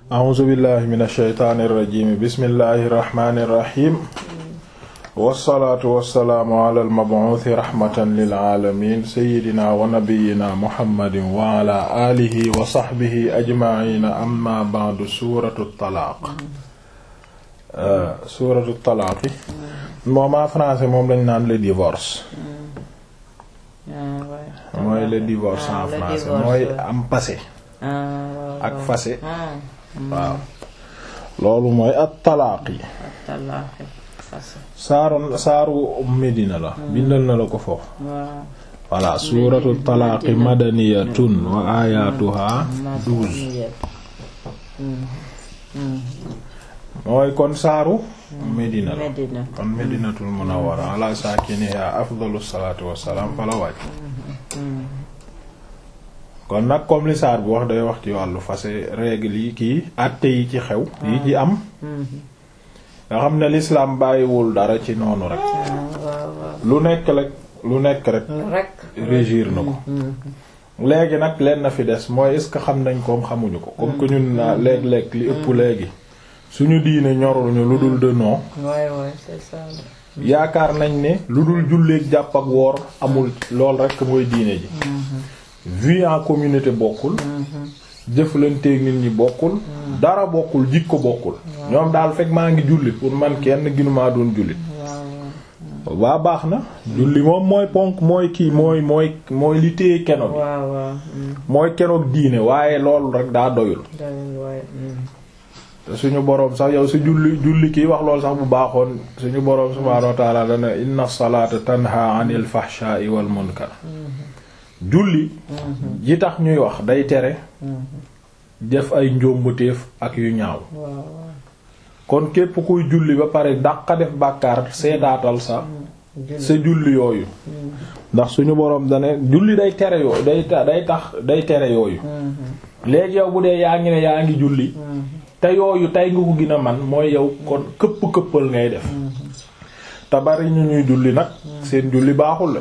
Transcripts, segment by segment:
a'uuzu billahi min ashaytaani irrajim bismillahi irrahmani irrahim wassalaatu wassalaamu ala almabuuthi rahmatan lilaalamin sayidina wa nabiyina muhammadin wa ala alihi wa sahbihi ajmaina amma ba'du suratu talaaq suratu talaaq moom en français moom lañ naan le divorce mooy le divorce en français mooy am passé ak fase waaw loolu mooy at talaaqi saaru saaru Medina la bindal na la ko foofu voilà suuratu talaaqi madaniyatun wa ayatuha douze mooy kon saaru Medina la kon Medinatul Munawwara ala saakiniha afdalu salaatu wassalaam fa la wàcc kon nag comme li saar bi wax day wax ci wàllu fase règle yi kii àtte yi ci xew yi ci am nga xam ne l'islam bàyyiwul dara ci noonu rek lu nekk rek lu nekk rek régir na ko léegi nag leen na fi des mooy est-ce que xam nañ koom xamuñu ko comme que ñun na léeg-léeg li ëpp léegi suñu diine ñoruñu lu dul de non yaakaar nañ ne lu dul julleek jàpp ak woor amul lool rek mooy diine ji vie en communauté bokkul jëflanteeg nit ñi bokkul dara bokkul jikko bokkul ñoom daal fekk maa ngi julli pour man kenn ginumaa doon julli waa baax na julli moom mooy ponk mooy kii mooy mooy mooy li téye keno bi mooy kenoog diine waaye loolu rek daa doyul te suñu boroom sax yow si julli julli kii wax loolu sax bu baaxoon suñu boroom subhaanahu wa ta'ala dana inna salata tanha anil fahsha'i wal munkar julli ji tax ñuy wax day tere def ay njóombateef ak yu ñaaw kon képp kuy julli ba pare dàqa def bàkkaar seetaatal sa sa julli yooyu ndax suñu boroom dane julli day tere yooyu day day tax day tere yooyu léegi yow bu dee yaa ngi ne yaa ngi julli te yooyu tey nga ko gën a man mooy yow kon këpp këppal ngay def te bari ñu ñuy julli nag seen julli baaxul la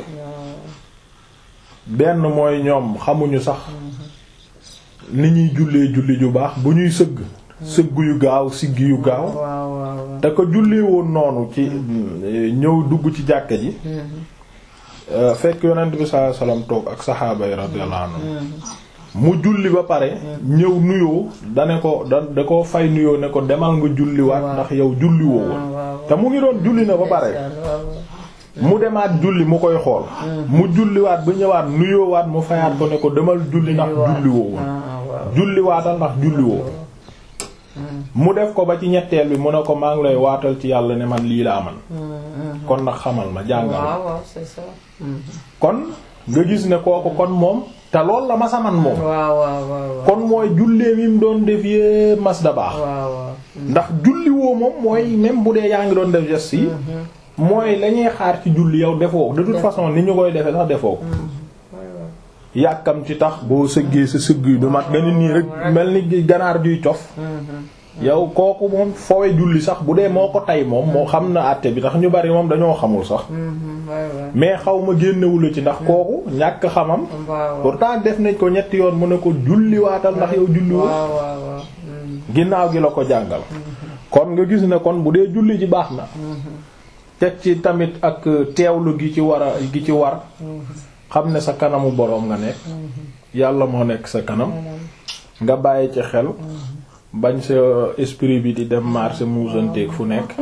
benn mooy ñoom xamuñu sax ni ñuy jullee julli ju baax bu ñuy sëgg sëgg yu gaaw sigg yu gaaw te ko jullee woon noonu ci ñëw dugg ci jàkka ji fekk yonent bi sallallahu alayhi wasallam toog ak saxaaba yi radiyallahu anhum mu julli ba pare ñëw nuyoo dane ko da da ko fay nuyoo ne ko demal nga julliwaat ndax yow julli woo woon te mu ngi doon julli na ba pare mu demaat julli mu koy xool mu julliwaat ba ñëwaat nuyoowaat mu fayaat ko ne ko demal julli ndax julli woo woon julliwaatal ndax julli woo mu def ko ba ci ñetteel bi mu ne ko maa ngi lay waatal ci yàlla ne man lii laa man kon nag xamal ma jàngal kon nga gis ne kooku kon moom te lool la masa man moom kon mooy jullee mi mu doon def yee mas da baax ndax julli woo moom mooy même bu dee yaa ngi doon def geste yi mooy lañuy xaar ci julli yow defoo de toute façon ni ñu koy defee sax defoo ko yàkkam ci tax boo sëggee sa sëgg yu du mat nga nit nii rek mel ni ganaar juy cof yow kooku moom fowe julli sax bu dee moo ko tay moom moo xam na àtte bi tax ñu bari moom dañoo xamul sax mais xaw ma génnewula ci ndax kooku ñàkk xamam pourtant def nañ ko ñetti yoon mu ne ko julli waatal ndax yow julli woo ginnaaw gi la ko jàngal kon nga gis ne kon bu dee julli ji baax na teg ci tamit ak teewlu gi ci war a gi ci war xam ne sa kanamu boroom nga nekk yàlla moo nekk sa kanam nga bàyyi ci xel bañ sa esprit bi di dem marché muusanteeg fu nekk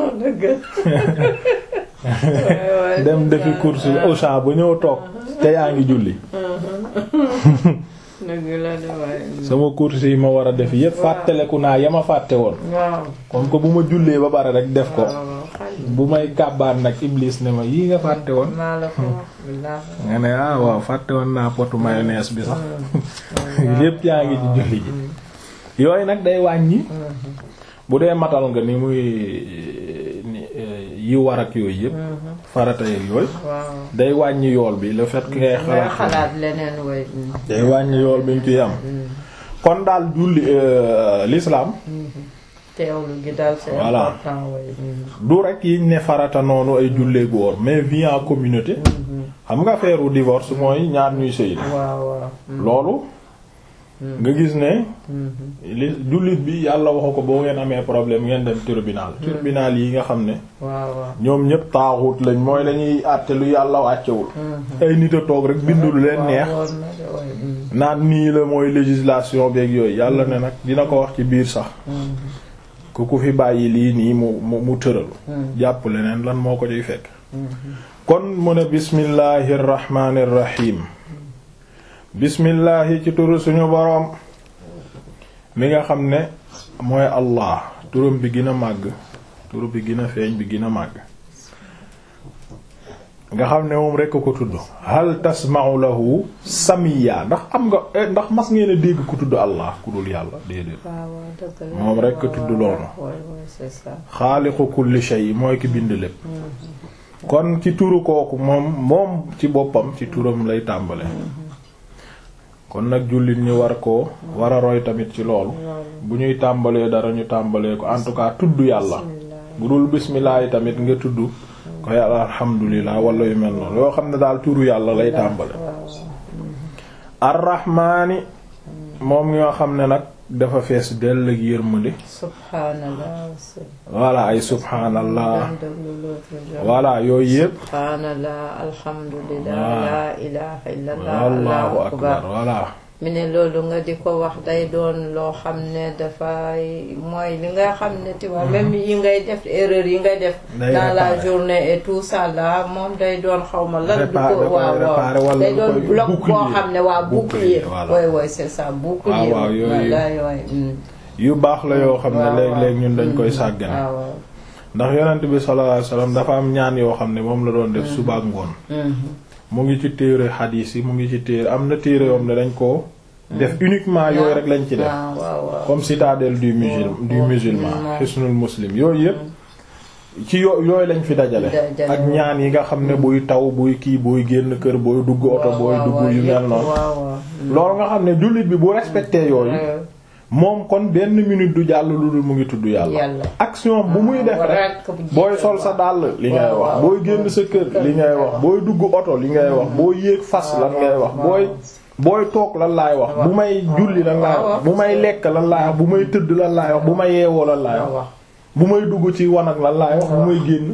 dem defi course Auchan ba ñëw toog te yaa ngi julli sama course yi ma war a def yépp fàttaleku naa ya ma fàtte woon comme que bu ma jullee ba bare rek def ko bu may kàbbaat nag Iblis ne ma yii nga fàtte woon nga ne ah waaw fàtte woon naa potu mayonnaise bi sax lépp yaa ngi ci julli ji yooyu nag day wàññi bu dee matal nga ni muy yi war ak yooyu yëpp farata yeeg yooyu day wàññi yool bi le fait que ngay xalaat leneen way day wàññi yool bi ñu ciy am kon daal julli l'islam teewlu gi daal c'est Voilà. important way du rek yiñ ne farata noonu ay jullee góor mais vie en communauté xam nga affaire u divorce mooy ñaar ñuy sëy waaw waaw loolu nga gis ne li jullit bi yàlla waxu ko boo ngeen amee problème ngeen dem tribunal tribunal yi nga xam ne waaw waaw ñoom ñépp taaxut lañ mooy dañuy àtte lu yàlla wàccewul ay nit a toog rek bindu lu leen neex waaw na de waay. Mm. naan nii la mooy législation beeg yooyu yàlla ne nag dina ko wax ci biir sax ku ku fi bàyyi lii nii mu mu mu tëral jàpp leneen lan moo ko ciy fekk kon mu ne bismillahi rrahmani rrahim bismillahi ci turu suñu boroom mi nga xam ne mooy allah turam bi gën a màgg turu bi gën a feeñ bi gën a màgg nga xam ne moom rekk ko tudd hal tasma'u lahu samiya ndax am nga eh, ndax mas ngeen a dégg ku tudd allah ku dul yàlla déedéet waaw waaw dëgg la. Moom rekk waaw, tudd waaw, loolu. waay waay c'est ça. xaaliqu kulli shay mooy ki bind lépp kon ci turu kooku moom moom ci boppam ci turam lay tàmbale kon nag jullit ñi war koo war a roy tamit ci loolu bu ñuy tàmbalee dara ñu tàmbalee ko en tout cas tudd yàlla bu dul bismillah yi tamit nga tudd ko yàlla alhamdulilah wala yu mel noonu yoo xam ne daal turu yàlla lay tàmbale arrahmaani moom nga xam ne nag dafa fees dell ak yërmande subhanallah. voilà ay subhanallah Dem déglu l'autre jour. voilà yooyu yépp subhanallah alhamdulillah Waaw. la ilaha illallah allahu akbar voilà mi ne loolu nga di ko wax day doon loo xam ne dafay mooy li nga xam ne tu vois même yi ngay def erreur yi ngay def Day dans la réparer. journée et tout ça là moom day doon xaw ma lan du Réparer- ko da koy waaw réparer waaw wala day lu doon koy bloc boo bouclier. xam ne waaw Bouclier, bouclier voilà. way way c'est ça bouclier waaw, yooyu- wallaay waay mm. yu baax la yoo xam ne waaw, léeg-léeg waaw. ñun dañ koy sàggane waaw waaw ndax yonent bi sallallahu alayhi wasallam dafa am ñaan yoo xam ne moom la doon def suba ak ngoon Mhm. mu ngi ci téere xadiis yi mu ngi ci téere am na téere yoom ne dañ ko def uniquement yooyu rek lañ ci def waaw waaw waaw comme citadelle du musulman du waaw. musulman waaw. hisnul muslim yooyu yépp ci yo yooyu lañ fi dajale Dajale, ak waaw. ñaan yi nga xam ne buy taw buy kii booy génn kër booy dugg oto waaw, booy waaw, dugg waaw, yu mel yépp, noonu waaw waaw mm. loolu nga xam ne jullit bi bu respecté yooyu Ouais. moom kon benn minute du jàll lu dul mu ngi tudd yàlla Yàlla. action bu muy def rek Rekk bu booy jiital sol sa waaw. dàll li ngay Waaw, wax waaw. booy génn sa kër li ngay wax booy dugg oto li ngay wax booy yéeg fas lan ngay wax waaw. booy booy toog lan laay wax bu may julli lan laay waaw, wax bu may lekk lan laay wax bu may tëdd lan laay wax bu may yeewoo lan laay waaw wax bu may dugg ci wanag lan laay wax bu may génn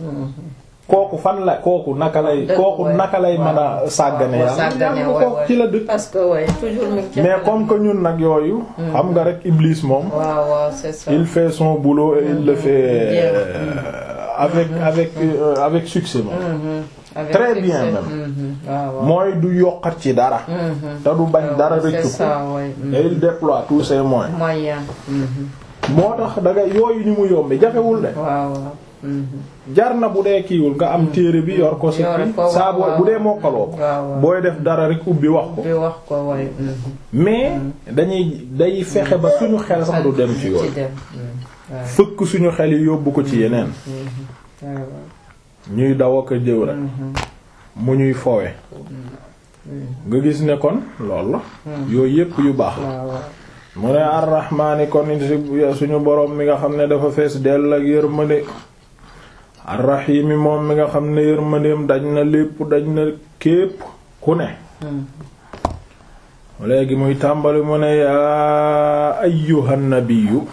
kooku fan la kooku naka lay Dëgg, kooku waay. naka lay mën a sàggane waaw, yàlla sàggane, yàlla waay, kooku waay. ci la dëkk parce que ouais, toujours mi ngi ci mais xel. comme que ñun nag yooyu xam nga rek Iblis moom waaw waaw c'est ça. il fait son boulot et il le fait Bien. euh, avec avec euh, avec succès moom Mhm. Avec Très succès. bien même. Mhm. waaw waaw. mooy du yokkat ci dara Mhm. te du bañ dara c'est rëccu ko ça ouais. Mhm. et il déploie tous ses moyens moyen. Mhm. moo tax da nga yooyu ni mu yombi jafewul de waaw waaw. Mhm. jar na bu dee kiiwul nga am téere bi yor ko sa Yor kii ko, saa boo waaw. bu dee mokkaloo ko waaw waaw. booy def dara rek ubbi wax ko bi wax ko way. Mhm. mais dañuy day fexe ba suñu xel sax du dem ci ci yooyu dem. Mhm. waaw. fëkk suñu xel yi yóbbu ko ci yeneen Mhm. waaw waaw. ñuy daw ak a jëw rek Mhm. mu ñuy foowe nga gis ne kon lool la yooyu yépp yu baax la waaw waaw. mu ne arrahmaani kon si- suñu boroom mi nga xam ne dafa fees dell ak yërmande arrahimi moom mi nga xam ne yërmandeem daj na lépp daj na képp ku ne Mhm. léegi muy tàmbali mu ne yaa ayyuhan nabiyyu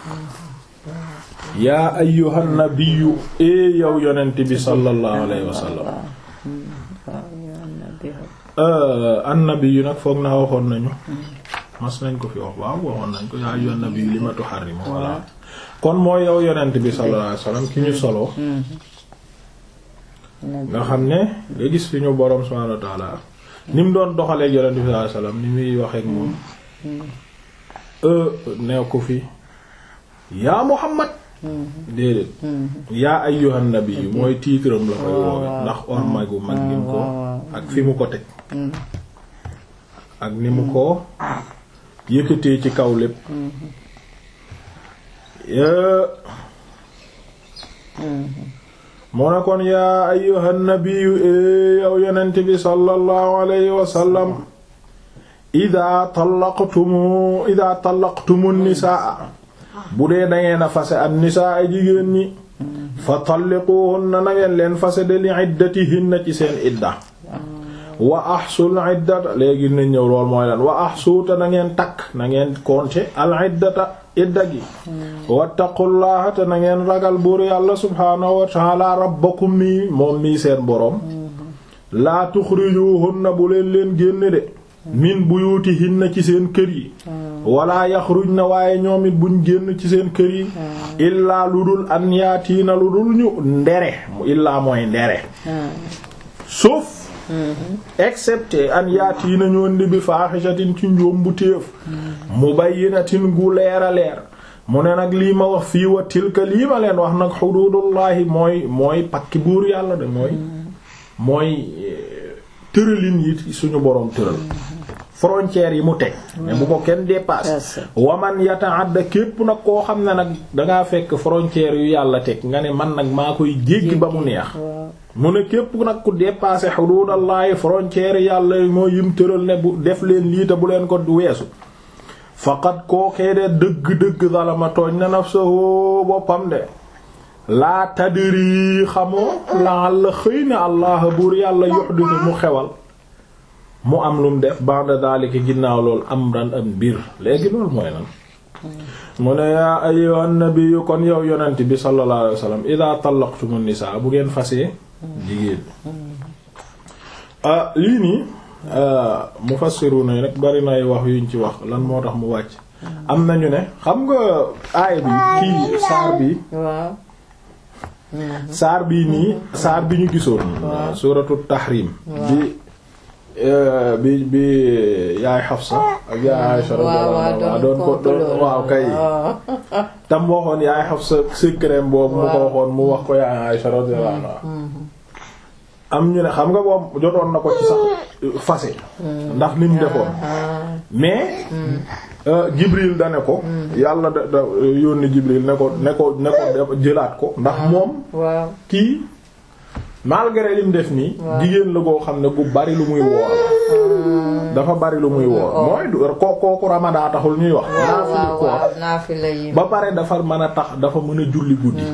yaa ayyuhan nabiyyu ee yow yonent bi sallallahu alayhi wa sallam waaw. Mhm. waaw yow na bi wax. annabi nag foog naa waxoon nañu mas nañ ko fi wax waaw waxoon nañ ko yaa ayyuhan nabiyyu lima tuharrimu voilà kon mooy yow yonent bi sallallahu alayhi wasallam ki ñu solo nga xam ne nga gis fi ñu boroom subhaanahu wa ta'ala ni mu doon doxaleek yonent bi sallallahu alayhi wasallam ni muy waxeek moom nee ko fi yaa Muhammad déedéet yaa ayyuhan nabiyyu mooy tiitram la koy woowe ndax orma gu mag gi ko ak fi mu ko teg ak ni mu ko yëkkatee ci kaw lépp moo ne kon yaa ayyuhan nabiyyu yow yonent bi sallallahu alayhi wa sallam ida tallaqtumu ida tallaqtumu nisaa bu dee dangeen a fase an nisaa ay jigéen ñi fa talliquhunna na ngeen leen fase de li iddatihinna ci seen idda wa ahsul iddata léegi nañ ñëw lool mooy lan wa ahsuuta na ngeen takk na ngeen compter al iddata idda gi wattaqullaha te na ngeen ragal buur yàlla subhaanahu wa ta'ala rabbakum mii moom mii seen boroom laa tuxrijuhunna bu leen leen génne de min buyutihinna ci seen kër yi wala yaxrujna waaye ñoom it buñ génn ci seen kër yi illaa lu dul an yaatiina lu dul ñu ndere illaa mooy ndere sauf excepté an yaatiina ñoon di bi faaxisatin ci njoom bu téef mubayyinatin gu leer a leer mu ne nag lii ma wax fii wa tilka lii ma leen wax nag xuduudullaahi mooy mooy pakki buur yàlla de mooy mooy tëralin yi suñu boroom tëral frontières yi mu teg mais bu ko kenn dépasse waman yata'adda képp nag koo xam ne nag dangaa fekk frontières yu yàlla teg nga ne man nag maa koy jéggi ba mu neex mu ne képp nag ku dépassé xuduudallaahi frontières yàlla moo yim tëral ne bu def leen lii te bu leen ko weesu faqat kookee de dëgg-dëgg zalama tooñ na nafsahu boppam de laa tadri xamoo laal la xëy na allah buur yàlla yuhdisu mu xewal mu am lu mu def ba'da daalika ginnaaw loolu am daan am mbir léegi loolu mooy lan mu ne yaa ayyuhan nabiyyu kon yow yonent bi sallallahu alayhi wasallam idha tallaqtumun nisaa bu ngeen fasee jigéen lii nii mufassiruna yi nag bari nay wax yuñ ci wax lan moo tax mu wàcc am nañu ne xam nga aaya bi kii saar bi saar bii nii saar bi ñu gisoon suuratu tahrim bi bi bi yaay Xafsa ak yaay Aysa radiyallahu anha doon ko doon waaw kay tam waxoon yaay Xafsa secret boobu mu ko waxoon mu wax ko yaay Aysa radiyallahu anha am ñu ne xam nga boobu jotoon na ko ci sax fase ndax ni mu defoon mais Jibril da ne ko yàlla da da yónni Jibril ne ko ne ko ne ko jëlaat ko ndax moom kii malgré lim def nii jigéen la goo xam ne bu bari lu muy woor dafa bari lu muy woor mooy ko kooku ramadaa taxul ñuy wax naafila yi ba pare dafa mën a tax dafa mën a julli guddi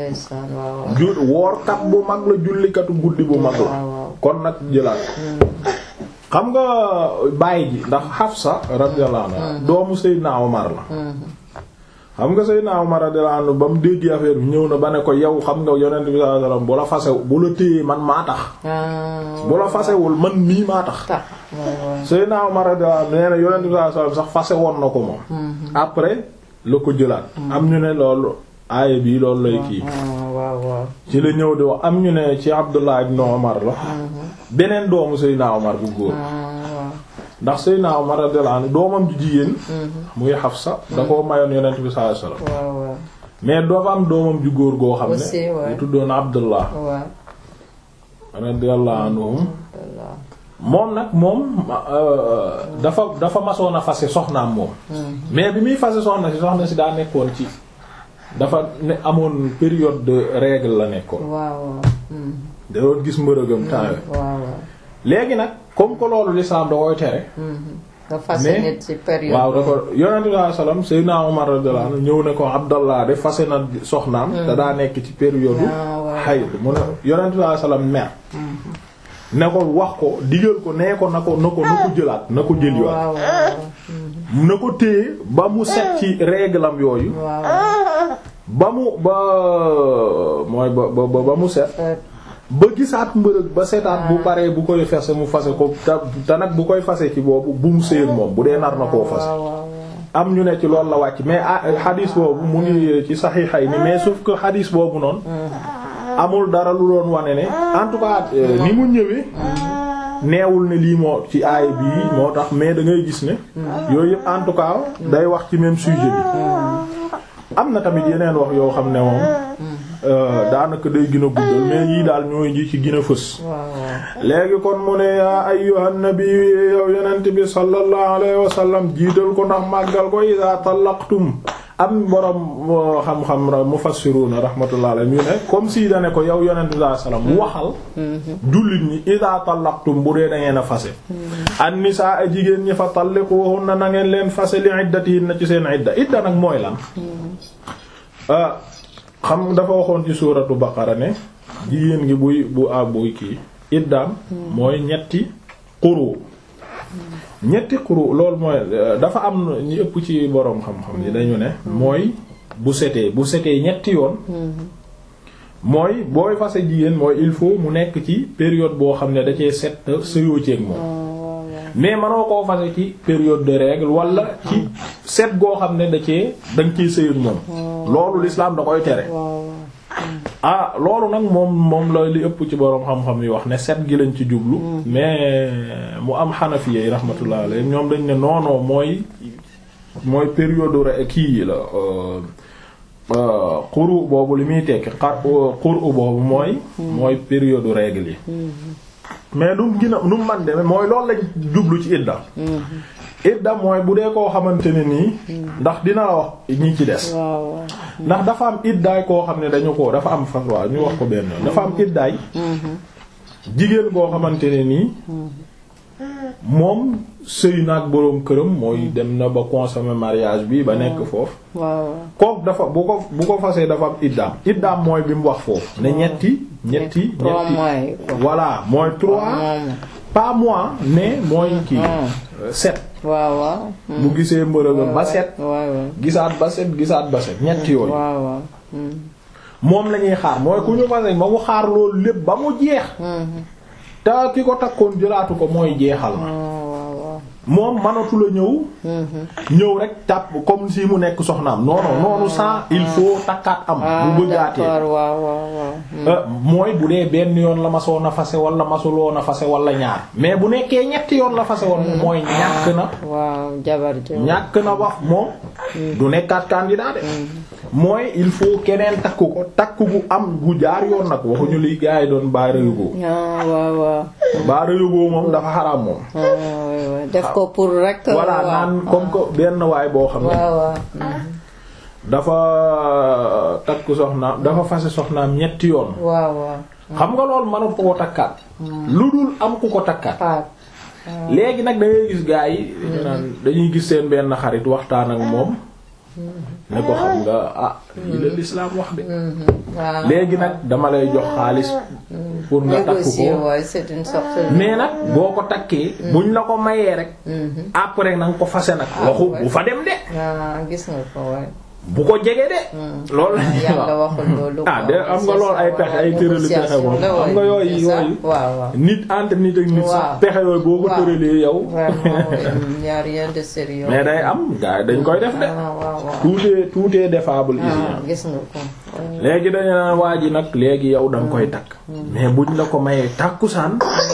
ju woorkat bu mag la jullikatu guddi bu mag la kon nag jëlaat xam nga bàyyi ji ndax Hafsa radiyallahu anha doomu Seydina Omar la xam nga Seydina Omar radiyallahu anhu ba mu dégg affaire bi ñëw na ba ne ko yow xam nga yonent bi sallallahu alayhi wasallam bu la fase bu la téyee man maa tax bu la fasewul man mii maa tax Seydina Omar radiyallahu anhu nee na yonent bi sallallahu alayhi wasallam sax fase woon na ko moom après la ko jëlaat am ñu ne loolu aaya bi loolu lay kii ci la ñëw di wax am ñu ne ci Abdullah ibn Omar la beneen doomu Seydina Omar bu góor ndax Seydina Omar radiyallahu anhu doomam ju jigéen muy Hafsa da koo mayoon yonent bi sallallahu alayhi wasallam mais dafa am doomam ju góor goo xam ne bu tuddoon Abdullah radiyallahu anhum moom nag moom dafa dafa masoon a fase soxnaam moom mais bi muy fase soxna si soxna si daa nekkoon ci dafa ne amoon période de règle la nekkoon da doon gis mbërëgam temps léegi nag comme que loolu lislaam da koy tere mais waaw da ko yonente bi sallallahu alayhi wasallam Seydina Umar radiyallahu anhu ñëw ne ko Abdallah de fase na soxnaam da daa nekk ci période hayd mu ne yonente bi sallallahu alayhi wasallam mer ne ko wax ko digal ko nee ko na ko na ko na ko jëlaat na ko jëliwaat na ko téye ba mu set ci réglam yooyu ba mu ba mooy ba ba ba mu set ba gisaat mbërëg ba setaat bu paree bu koy fase mu fase ko te nag bu koy fase ci boobu bu mu séen moom bu dee nar na koo fase am ñu ne ci loolu la wàcc mais xadiis boobu mu ngi ci saxiixay ni mais sauf que xadiis boobu noonu amul dara lu doon wane ne en tout cas ni mu ñëwee neewul ne lii moo ci aay bii moo tax mais da ngay gis ne yooyu yëpp en tout cas day wax ci même sujet bi am na tamit yeneen wax yoo xam ne moom daanaka day gën a guddal mais yii daal ñooy ji ci gën a fës léegi kon mu ne yaa ayyuhan nabi yow yonent bi sallallahu alayhi wa sallam jiital ko ndax màggal ko iza tallaqtum am borom xam-xam mufassiruna rahmatullah alayhi ñu ne comme si da ne ko yow yonent bi sallallahu alayhi wa sallam waxal jullit ñi iza tallaqtum bu dee da ngeen a fase an nisaa a jigéen ñi fa talliquhunna na ngeen leen fase li iddatihinna ci seen idda idda nag mooy lan xam dafa waxoon ci suuratu baqara ne jigéen gi buy bu a buy kii iddaam mooy ñetti quru ñetti quru loolu mooy dafa am ñu ëpp ci boroom xam-xam yi dañu ne mooy bu setee bu setee ñetti yoon mooy booy fase jigéen mooy il faut mu nekk ci période boo xam ne da cee set sëyoo ceeg moom mais manoo koo fase ci période de règle wala ci set goo xam ne da cee da nga ciy sëy ak moom loolu l'islam da koy tere ah loolu nag moom moom la li ëpp ci boroom xam-xam yi wax ne set gi lañ ci jublu mais mu am xanafiya yi rahmatullah alayhi ñoom dañ ne non mooy mooy période re kii la xuru boobu li muy tekki xar xuru boobu mooy mooy période règle yi mais nu mu gën a nu mu man demee mooy loolu lañ jublu ci idda idda mooy bu dee koo xamante ne nii ndax dina la wax ñi ci des ndax dafa am iddaay koo xam ne dañu ko dafa am fatwa ñu wax ko benn yoon dafa am iddaay jigéen koo xamante ne nii moom sëy naag boroom këram mooy dem na ba consommer mariage bi ba nekk foofu kook dafa bu ko bu ko fasee dafa am iddaam iddaam mooy bi mu wax foofu ne ñetti ñetti ñetti voilà mooy trois pas mois mais mooy kii sept waaw waaw bu gisee mbërëgam ba set gisaat ba set gisaat ba set ñetti yooyu moom lañuy xaar mooy ku ñu fase ba mu xaar loolu lépp ba mu jeex te ki ko takkoon jëlaatu ko mooy jeexal na moom manatu la ñëw ñëw rek tàpp comme si mu nekk soxnaam non non noonu sans il faut takkaat am bu bëggaatee mooy bu dee benn yoon la masoon a fase wala masuloon a fase wala ñaar mais bu nekkee ñetti yoon la fase woon mooy ñàkk na waaw jabar ñàkk na wax moom du nekkaat candidat de mooy il faut keneen takk ko takk gu am gu jaar yoon nag waxuñu li gars yi doon baara yóboo waaw waaw baara yóboo moom dafa xaraam moom def ko pour rek voilà naan comme que benn waay boo xam ne dafa takk soxnaam dafa fase soxnaam ñetti yoon waaw waaw xam nga loolu mënut ko ko takkaat lu dul am ku ko takkaat léegi nag da ngay gis gars yi dañu naan dañuy gis seen benn xarit waxtaan ak moom ne ko xam nga ah lii la l'islam wax de léegi nag dama lay jox xaalis pour nga takk ko mais nag boo ko takkee buñ la ko mayee rek après na nga ko fase nag waxu bu fa dem de gis nga ko waay bu ko jege de loolu la yàlla waxul loolu ah de am nga lool ay pexe ay tërali pexe moom am nga yooyu yooyu nit entre nit ak nit sax pexe yooyu boo ko tëralee yow mais day am gars yi dañ koy def de tout est tout est défable ici gis nga ko léegi dañu naan waa ji nag léegi yow da nga koy takk mais buñ la ko mayee tàkkusaan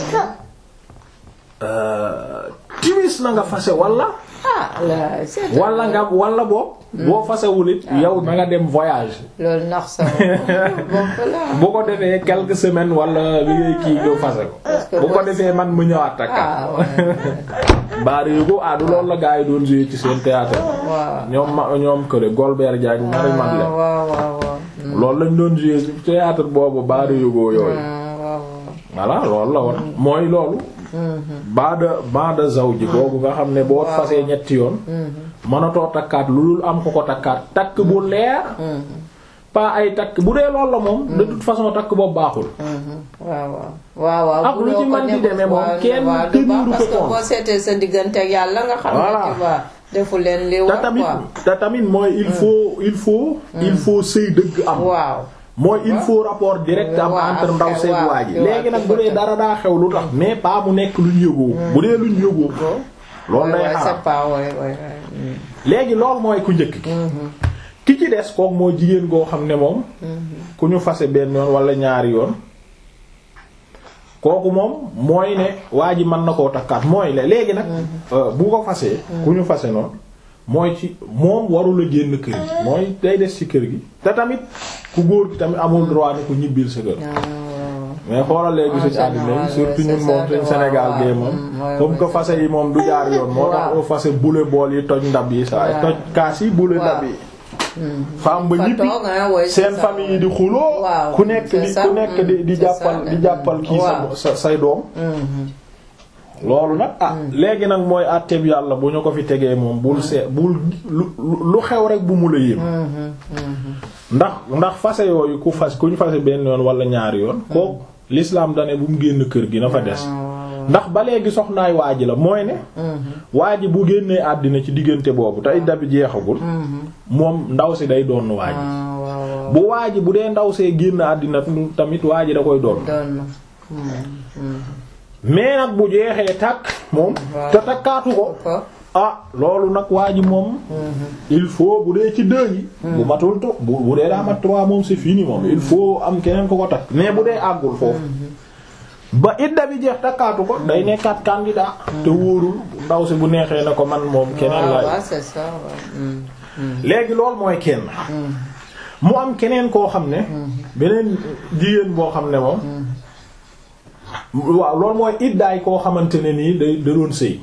timis na nga fase wala wala nga wala boobu boo fasewul it yow na nga dem voyage loolu nax sa bu ko defee quelques semaines wala li ngay kii nga fase ko bu ko defee man mu ñëwaat takka baari yu ko ah du loolu la gaa yi doon jouer ci seen théâtre ñoom ma ñoom kële Golbert Diagne Marie Madeleine loolu lañ doon jouer ci théâtre boobu baari yu ko yooyu voilà loolu la woon mooy loolu baada baada zawji boobu nga xam ne boo fasee ñetti yoon mënatoo takkaat lu dul am ko ko takkaat takk bu leer pas ay takk bu dee loolu la moom de toute façon takk boobu baaxul waaw waaw waaw ak lu ci man di demee moom kenn tëniiru ko parce que boo seetee sa diggante ak yàlla nga xam ne tu vois defu leen li te war tamit quoi te tamit mooy il faut il faut il faut sëy dëgg am waaw mooy il faut rapport direct am waaw, entre ndaw xew, seeg waaw, waa ji waaw, léegi nag il bu faut dee que- dara daa xew lu tax mais pas mu nekk luñ yëgoo bu dee luñ yëgoo loolu day Ouais, ouais, xaram c'est pas ouais, ouais, ouais. léegi loolu mooy ku njëkk ki ki ci des kook mooy jigéen goo xam ne moom ku ñu fase benn yoon wala ñaari yoon kooku moom mooy ne waa ji mën na koo takkaat mooy le léegi nag euh, bu ko fasee ku ñu fase noonu mooy ci moom warula génn kër gi mooy day des ci kër gi te tamit ku góor gi tamit amul droit ne ko ñibbil sa kër mais xoolal léegi suñu En àddina général, yi surtout ouais, ñun c'est moom ça, suñu waaw, Sénégal waaw. gee moom Mm, ouais, comme ouais, que c'est fase yi moom du jaar yoon moo tax Waaw. au fase bule bool yi toj ndab yi saa yi Waaw. toj kaas yi bule Waaw. ndab yi femme ba Fa ñibbi toog, hein, ouais, c'est seen ça. famille yi di xuloo Waaw, ku nekk c'est di ça. ku nekk di di Mm, c'est jàppal ça. di jàppal kii sa Waaw. sa say doom loolu nag ah léegi nag mooy àtteeb yàlla bu ñu ko fi tegee moom bul see bul lu lu xew rek bu mu la yéem ndax ndax fase yooyu ku fas ku ñu fase benn yoon wala ñaari yoon kooku l'islam dane bu mu génn kër gi na fa des ndax ba léegi soxnaay waa ji la mooy ne waa ji bu génnee àddina ci diggante boobu te idda bi jeexagul moom ndaw si day doon waa ji bu waa ji bu dee ndaw see génn àddina tamit waa ji da koy doon mais nag bu jeexee tàkk moom te takkaatu ko ah loolu nag waa ji moom il faut bu dee ci deux yi bu matul to bu bu dee daa mat trois moom c'est fini moom il faut am keneen ko ko takk mais bu dee àggul foofu ba idda bi jeex takkaatu ko day nekkaat candidat te wóorul ndaw si bu neexee na ko man moom keneen laay léegi loolu mooy kenn mu am keneen koo xam ne beneen jigéen boo xam ne moom waaw loolu mooy iddaay koo xamante ne nii day da doon sëy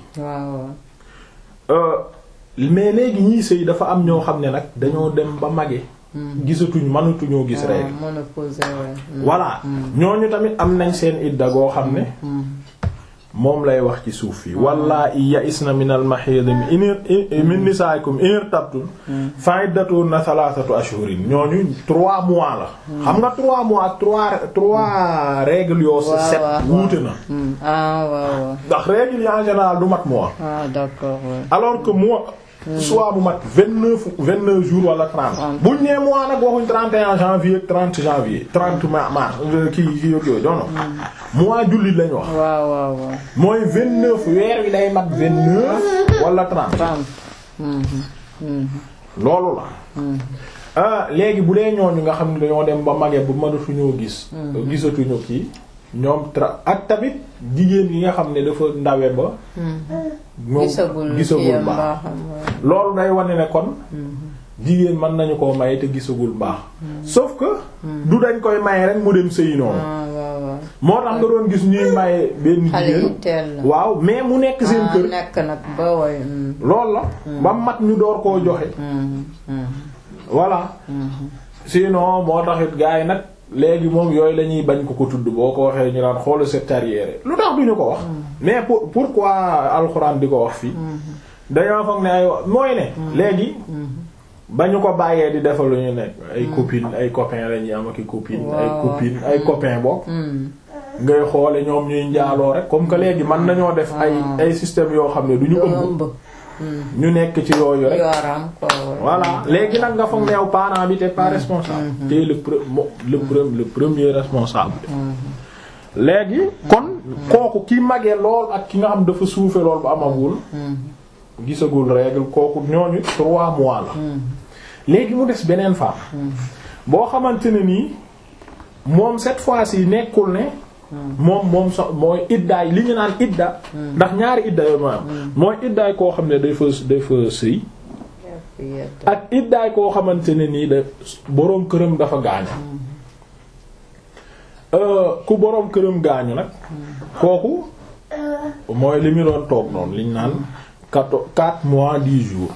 mais léegi ñiy sëy dafa am ñoo xam ne nag dañoo dem ba mage gisatuñ mënatuñoo gis règle voilà ñooñu tamit am nañ seen idda goo xam ne moom lay wax ci suuf yi wallaahi ya'isna min al-mahid min nisaa'ikum in irtabtum fa iddatuhunna thalathatu ashhurin ñooñu trois mois la xam nga trois mois ak trois trois règles yoo sa set wuute na ndax règles yi en général du mat mois alors que mois soit bu mat vingt neuf vingt neuf jours wala trente buñ nee mois nag waxuñ trente et un janvier ak trente janvier trente mars kii kii yog yooyu non non mois jullit lañ wax waaw waaw waaw mooy vingt neuf weer wi day mat vingt neuf wala trente loolu la léegi bu dee ñooñu nga xam ne dañoo dem ba magee bu mënatuñoo gis gisatuñu kii ñoom tra ak tamit jigéen yi nga xam ne dafa ndawe ba moom gisagul baax loolu day wane ne kon jigéen mën nañu koo maye te gisagul baax sauf que du dañ koy maye rek mu dem sëy noonu moo tax nga doon gis ñuy maye benn jigéen waaw mais mu nekk seen kër nekk nag ba way loolu la ba mat ñu door koo joxe voilà sinon moo taxit gars yi nag léegi moom yooyu la ñuy bañ ko ko tudd boo ko waxee ñu naan xoolu cette arrière lu tax duñu ko wax mais pour pourquoi alxuraan di ko wax fii dañoo foog ne ay mooy ne léegi ba ñu ko bàyyee di defal lu ñu nekk ay copine ay copain la ñuy am ak i copine ay copine ay copain bokk ngay xoole ñoom ñuy njaaloo rek comme que léegi mën nañoo def ay ay système yoo xam ne du ñu ëmb ñu nekk ci yooyu rek voilà léegi nag nga foog ne yow parent bi t'es pas responsable t'es le le le premier responsable léegi kon kooku ki magee lool ak ki nga xam dafa suufe lool ba amagul gisagul règle kooku ñooñu trois mois la léegi mu des beneen femme boo xamante ne nii moom cette fois-ci nekkul ne moom moom so mooy iddaay li ñu naan idda ndax ñaari idda yooyu ma am mooy iddaay koo xam ne day fa day fa sëy ak iddaay koo xamante ne nii da boroom këram dafa gaañu ku boroom këram gaañu nag kooku mooy li mu doon toog noonu liñ naan quatre quatre mois dix jours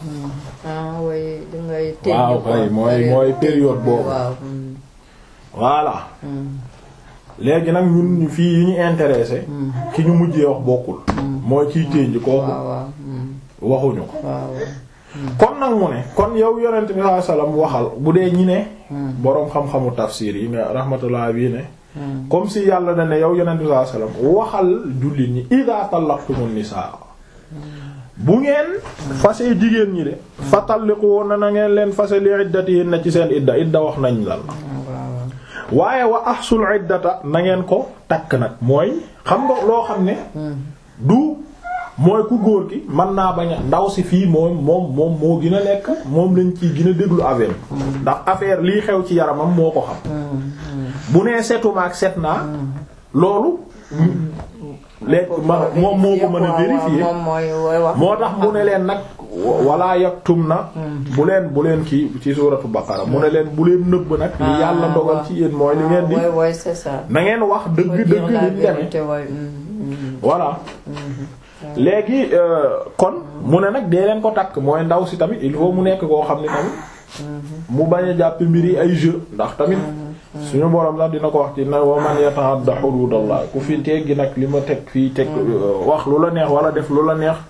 waaw kay mooy mooy période boobu voilà léegi nag ñun fii yi ñu intéressé ki ñu mujjee wax bokkul mooy kiy ténj kooku waxuñu ko kon nag mu ne kon yow yonent bi sallallahu alayhi wasallam waxal bu dee ñi ne boroom xam-xamu tafsir yi ne rahmatullah bii ne comme si yàlla na ne yow yonent bi sallallahu alayhi wasallam waxal jullit ñi idha talaqtumun nisaa bu ngeen fase jigéen ñi de fa talliqu na na ngeen leen fase li iddatihinna ci seen idda idda wax nañ la waaye wa ahsul iddata na ngeen ko takk nag mooy xam nga loo xam ne du mooy ku góor gi mën naa bañ a ndaw si fii moom moom moom moo gën a nekk moom lañ ciy gën a déglu affaire ndax affaire lii xew ci yaramam moo ko xam bu nee setuma ak set naa loolu lekk ma moom moo ko mën a vérifier moo tax mu ne leen nag wala yaktum na bu leen bu leen kii ci suuratu baqara mu ne leen bu leen nëbb nag li yàlla dogal ci yéen mooy li ngeen di na ngeen wax dëgg dëgg li deme voilà léegi kon mu ne nag dee leen ko takk mooy ndaw si tamit il faut mu nekk koo xam ne tamit mu bañ a jàpp mbir yi ay jeu ndax tamit suñu borom sax dina ko wax ci na wa man yata'adda hududallah ku fi teggi nag li ma teg fii teg wax lu la neex wala def lu la neex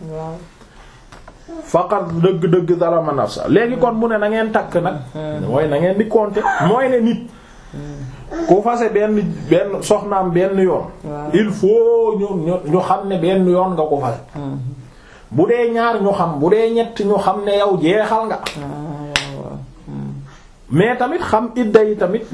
faqat dëgg-dëgg zalama nafsa léegi kon mu ne na ngeen takk nag mooy na ngeen di compter mooy ne nit ku fase benn benn soxnaam benn yoon il faut ñu ñu ñu xam ne benn yoon nga ko fase bu dee ñaar ñu xam bu dee ñett ñu xam ne yow jeexal nga mais tamit xam idda yi tamit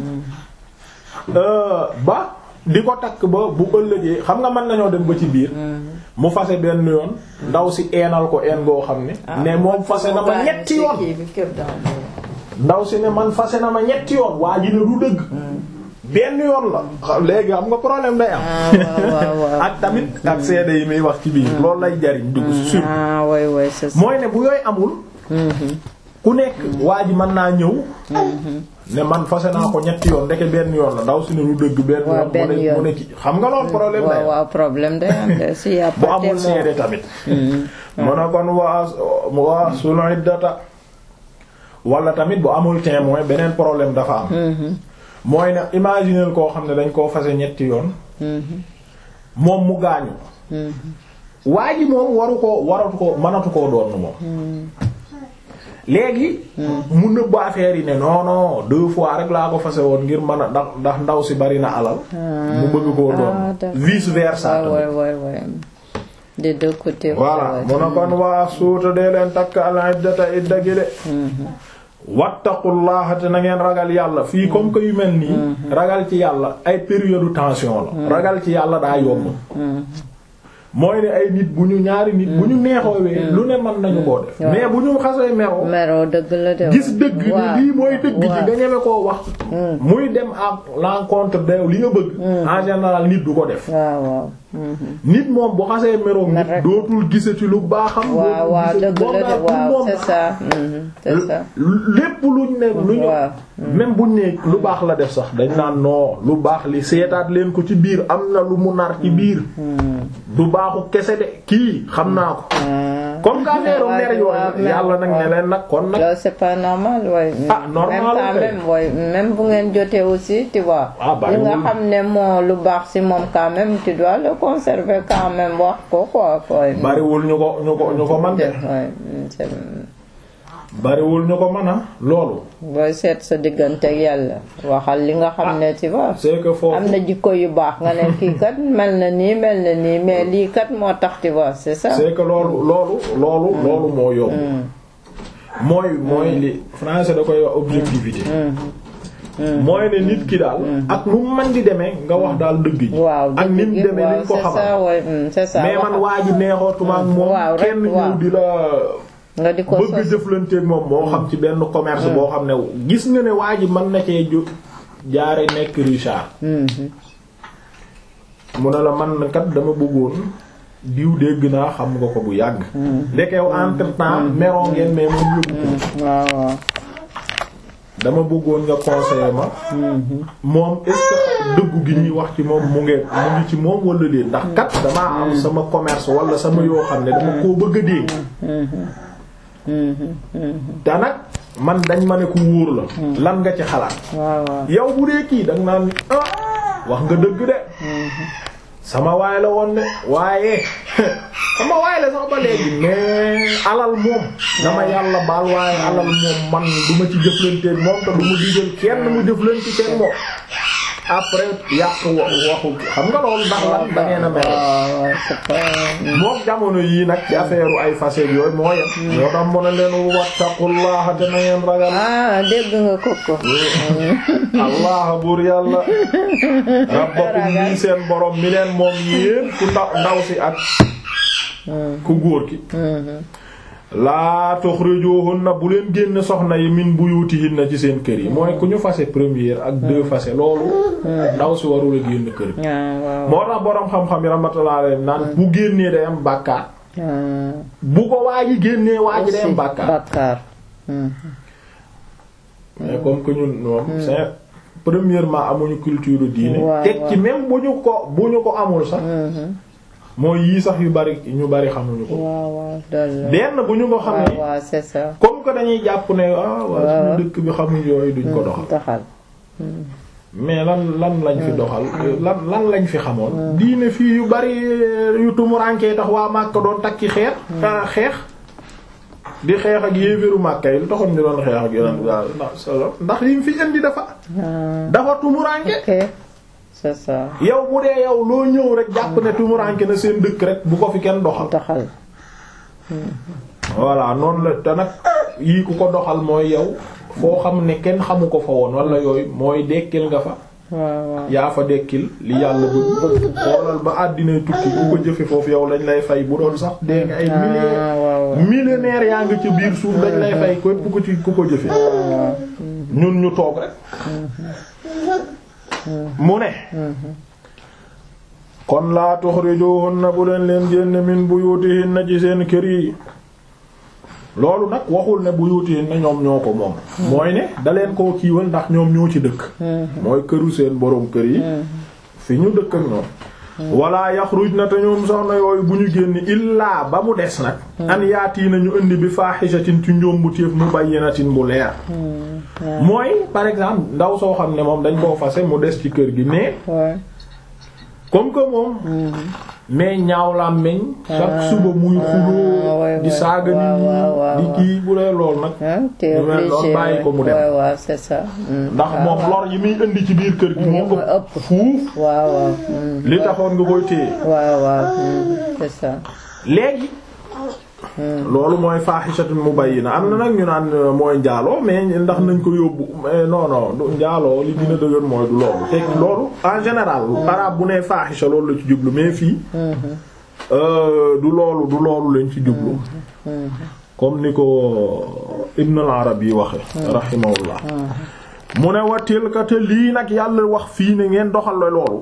ba di ko takk ba bu ëllëgee xam nga mën nañoo dem ba ci biir mu fase benn yoon ndaw si eenal ko een goo xam ne ne moom fase na ma ñetti yoon ndaw si ne man fase na ma ñetti yoon waa ji ne du dëgg benn yoon la léegi xam nga problème day am ak tamit ak seede yi muy wax ci biir loolu lay jariñ dugg sur mooy ne bu yooyu amul ku nekk waa ji mën naa ñëw ne man fase naa ko ñetti yoon ndeke benn yoon la ndaw si ne lu dëgg benn yoon mu ne ki xam nga loolu problème day am waaw problème day am si y a bu amul seede tamit mu ne kon waa waa sunu iddata wala tamit bu amul témoin beneen problème dafa am mooy ne imaginer koo xam ne dañ koo fase ñetti yoon moom mu gaañu waa ji moom waru ko waratu ko mënatu koo doon moom léegi mu nëbb affaire yi ne non non deux fois rek laa ko fase woon ngir mën a ndax ndax ndaw si bari na alal mu bëgg koo doon vice versa des deux côtés voilà mu ne kon waa suuta dee leen takk al iddata idda gi de wattaqullaha te na ngeen ragal yàlla fii comme que yu mel nii ragal ci yàlla ay période tension la ragal ci yàlla daa yomb mooy ne ay nit bu ñu ñaari nit bu ñu neexoowee lu ne mën nañu koo def mais bu ñu xasee meroo meroo dëgg la de gis dëgg ni lii mooy dëgg ji nga ñeme koo wax muy dem à l'encontre de li nga bëgg en général nit du ko def waaw waaw nit moom bu xasee meroo nit dootul gisati lu baaxam waaw waaw dëgg la de waaw c'est ça c'est ça lépp luñ ne lu ñu même buñ ne lu baax la def sax dañ naan non lu baax li seetaat leen ko ci biir am na lu mu nar ci biir du baaxu kese de kii xam naa ko comme que affaire mer yooyu yàlla nag ne leen nag kon nag. loolu c'est pas normal waaye. ah normal même même waaye même bu ngeen jotee aussi tu vois. li nga xam ne moo lu baax ci moom quand même tu dois le conserver quand même wax ko quoi. bariwul ñu ko ñu ko ñu ko mën de. bariwul ñu ko mën a loolu. booy seet sa diggante ak yàlla waxal li nga xam ne tu vois. c'est que foofu am na jikko yu baax nga ne kii kat mel na nii mel na nii mais lii kat moo tax tu vois c'est ça. c'est que loolu loolu loolu loolu moo yomb. mooy mooy li français da koy wax objectivité. mooy ne nit ki daal. ak nu mu mën di demee nga wax daal dëgg ji. waaw ak ni mu demee ni ko xamal c'est ça mais man waa ji neexootuma ak moom. kenn ñëw di la. nga di ko bëgg jëflanteeg moom moo xam ci benn commerce boo xam ne gis nga ne waa ji mën na cee ju jaare nekk Richard. mu ne la man kat dama bëggoon diw dégg naa xam nga ko bu yàgg. ndekew entre temps meroo ngeen mais moom yëgu ko. waaw waaw. dama bëggoon nga conseiller ma. moom est-ce que dëggu gi ñuy wax ci moom mu ngi mu ngi ci moom wala déet ndax kat damaa am sama commerce wala sama yoo xam ne dama koo bëgg a dégg. te nag man dañ ma ne ku wóor la. lan nga ci xalaat. yow bu dee kii danga naan ah wax nga dëgg de. sama waay la woon de waaye sama waay la sax ba léegi mais alal moom dama yàlla baal waaye alal moom man du ma ci jëflanteeg moom te du ma digal kenn mu jëflanteeg moom. après yàq waxu xam nga loolu ndax lan da ngeen a mel. moom jamono yii nag ci affaire ay facettes yooyu moo yem. moo tax mu ne leen wattaqullaha te na ngeen ragal. ah dégg nga kooku. allah buur yàlla. rabbakum nii seen borom mi leen moom yéen ku ndaw ndaw si ak. ku góor ki. laa tuxrijuhunna bu leen génn soxna yi min buyutihinna ci seen kër yi mooy ku ñu fase première ak deux fase loolu ndaw si warul a génn kër gi moo tax boroom xam-xam yi rahmatullah alayhi naan bu génnee day am bàkkaar bu ko waa ji génnee waa ji day am bàkkaar mais comme que ñun moom c'est premièrement amuñu culture diine teg ci même bu ñu ko bu ñu ko amul sax mooy yii sax yu bari ñu bari xamuñu ko. waaw waaw benn bu ñu ko xamee. waaw c'est ça. comme que dañuy jàpp ne ah waa suñu dëkk bi xamuñ yooyu duñ ko doxal. doxal. mais lan lan lañ fi doxal. lan lan lañ fi xamoon. diine fii yu bari yu tumurankee tax waa Makka doon takki xeer. xeex di xeex ak yéeféru Makka yi lu taxoon ñu doon xeex ak yonent bi ndax yi mu fi indi dafa dafa tumuranke c'est ça yow bu dee yow loo ñëw rek jàpp ne tumuranke na seen dëkk rek bu ko fi kenn doxal doxal voilà noonu la te nag yii ku ko doxal mooy yow foo xam ne kenn xamu ko fa woon wala yooyu mooy dekkil nga fa yaa fa dekkil li yàlla bëgg xoolal ba àddina tukki ku ko jëfe foofu yow lañ lay fay bu doon sax dee nga ay milliers millionnaires yaa ngi ci biir suuf dañ lay fay képp ku ci ku ko jëfe ñun ñu toog rek mu ne kon laa tuxrijuhunna bu leen leen génne min buyutihinna ci seen kër yi loolu nag waxul ne buyutihinna ñoom ñoo ko moom mooy ne da leen koo kiiwal ndax ñoom ñoo ci dëkk mooy këru seen boroom kër yi fi ñu dëkk ak ñoom wala yaxrujna te ñoom soxna yooyu bu ñu génn illaa ba mu des nag an yaati nañu indi bi faahishatin ci njombu téef mubayyinatin bu leer mooy par exemple ndaw soo xam ne moom dañ koo fase mu des ci kër gi mais comme que moom mais ñaaw la meñ chaque suba muy xuloo di saaga nit ñi di kii bu dee lool nag ñu mel lool bàyyi ko mu dem c'est ça ndax moom lor yi muy indi ci biir kër gi moo ëpp fuuf waaw waaw li taxoon nga koy téye waaw waaw c'est ça léegi loolu mooy faahishatun mubayyina am na nag ñu naan mooy njaaloo mais ndax nañ ko yóbbu non non du njaaloo li gën a dëgër mooy du loolu te loolu en général arabe bu nee faahisha loolu la ci jublu mais fii du loolu du loolu lañ ci jublu comme ni ko Ibn al-Arabi yi waxe rahimahullah mu ne wa tilka te lii nag yàlla wax fii ne ngeen doxal la loolu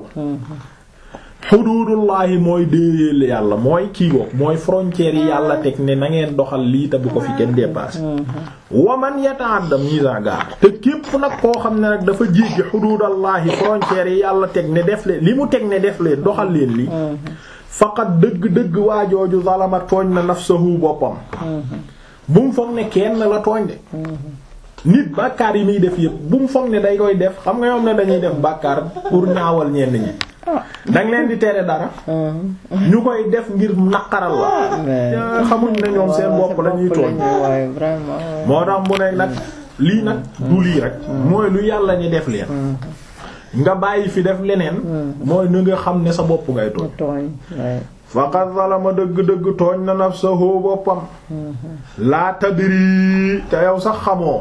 xuduudullaahi mooy déeyeel yàlla mooy kii boog mooy frontières yi yàlla teg ne na ngeen doxal lii te bu ko fi kenn dépassé waman yata'adda miza gaar te képp nag koo xam ne nag dafa jéggi xuduudallaahi frontières yi yàlla teg ne def leen li mu teg ne def leen doxal leen li faqat dëgg-dëgg waajooju zalama tooñ na nafsahu boppam bu mu foog ne kenn la tooñ de nit bàkkaar yi muy def yëpp bu mu foog ne day koy def xam nga ñoom ne dañuy def bàkkaar pour ñaawal ñenn ñi danga leen di tere dara ñu koy def ngir naqaral la xamuñ ne ñoom seen bopp lañuy tooñ moo tax mu ne nag lii nag du lii rek mooy lu yàlla ñi def leen nga bàyyi fi def leneen mooy na nga xam ne sa bopp ngay tooñ faqad zalama dëgg-dëgg tooñ na nafsahu boppam laa tadri te yow sax xamoo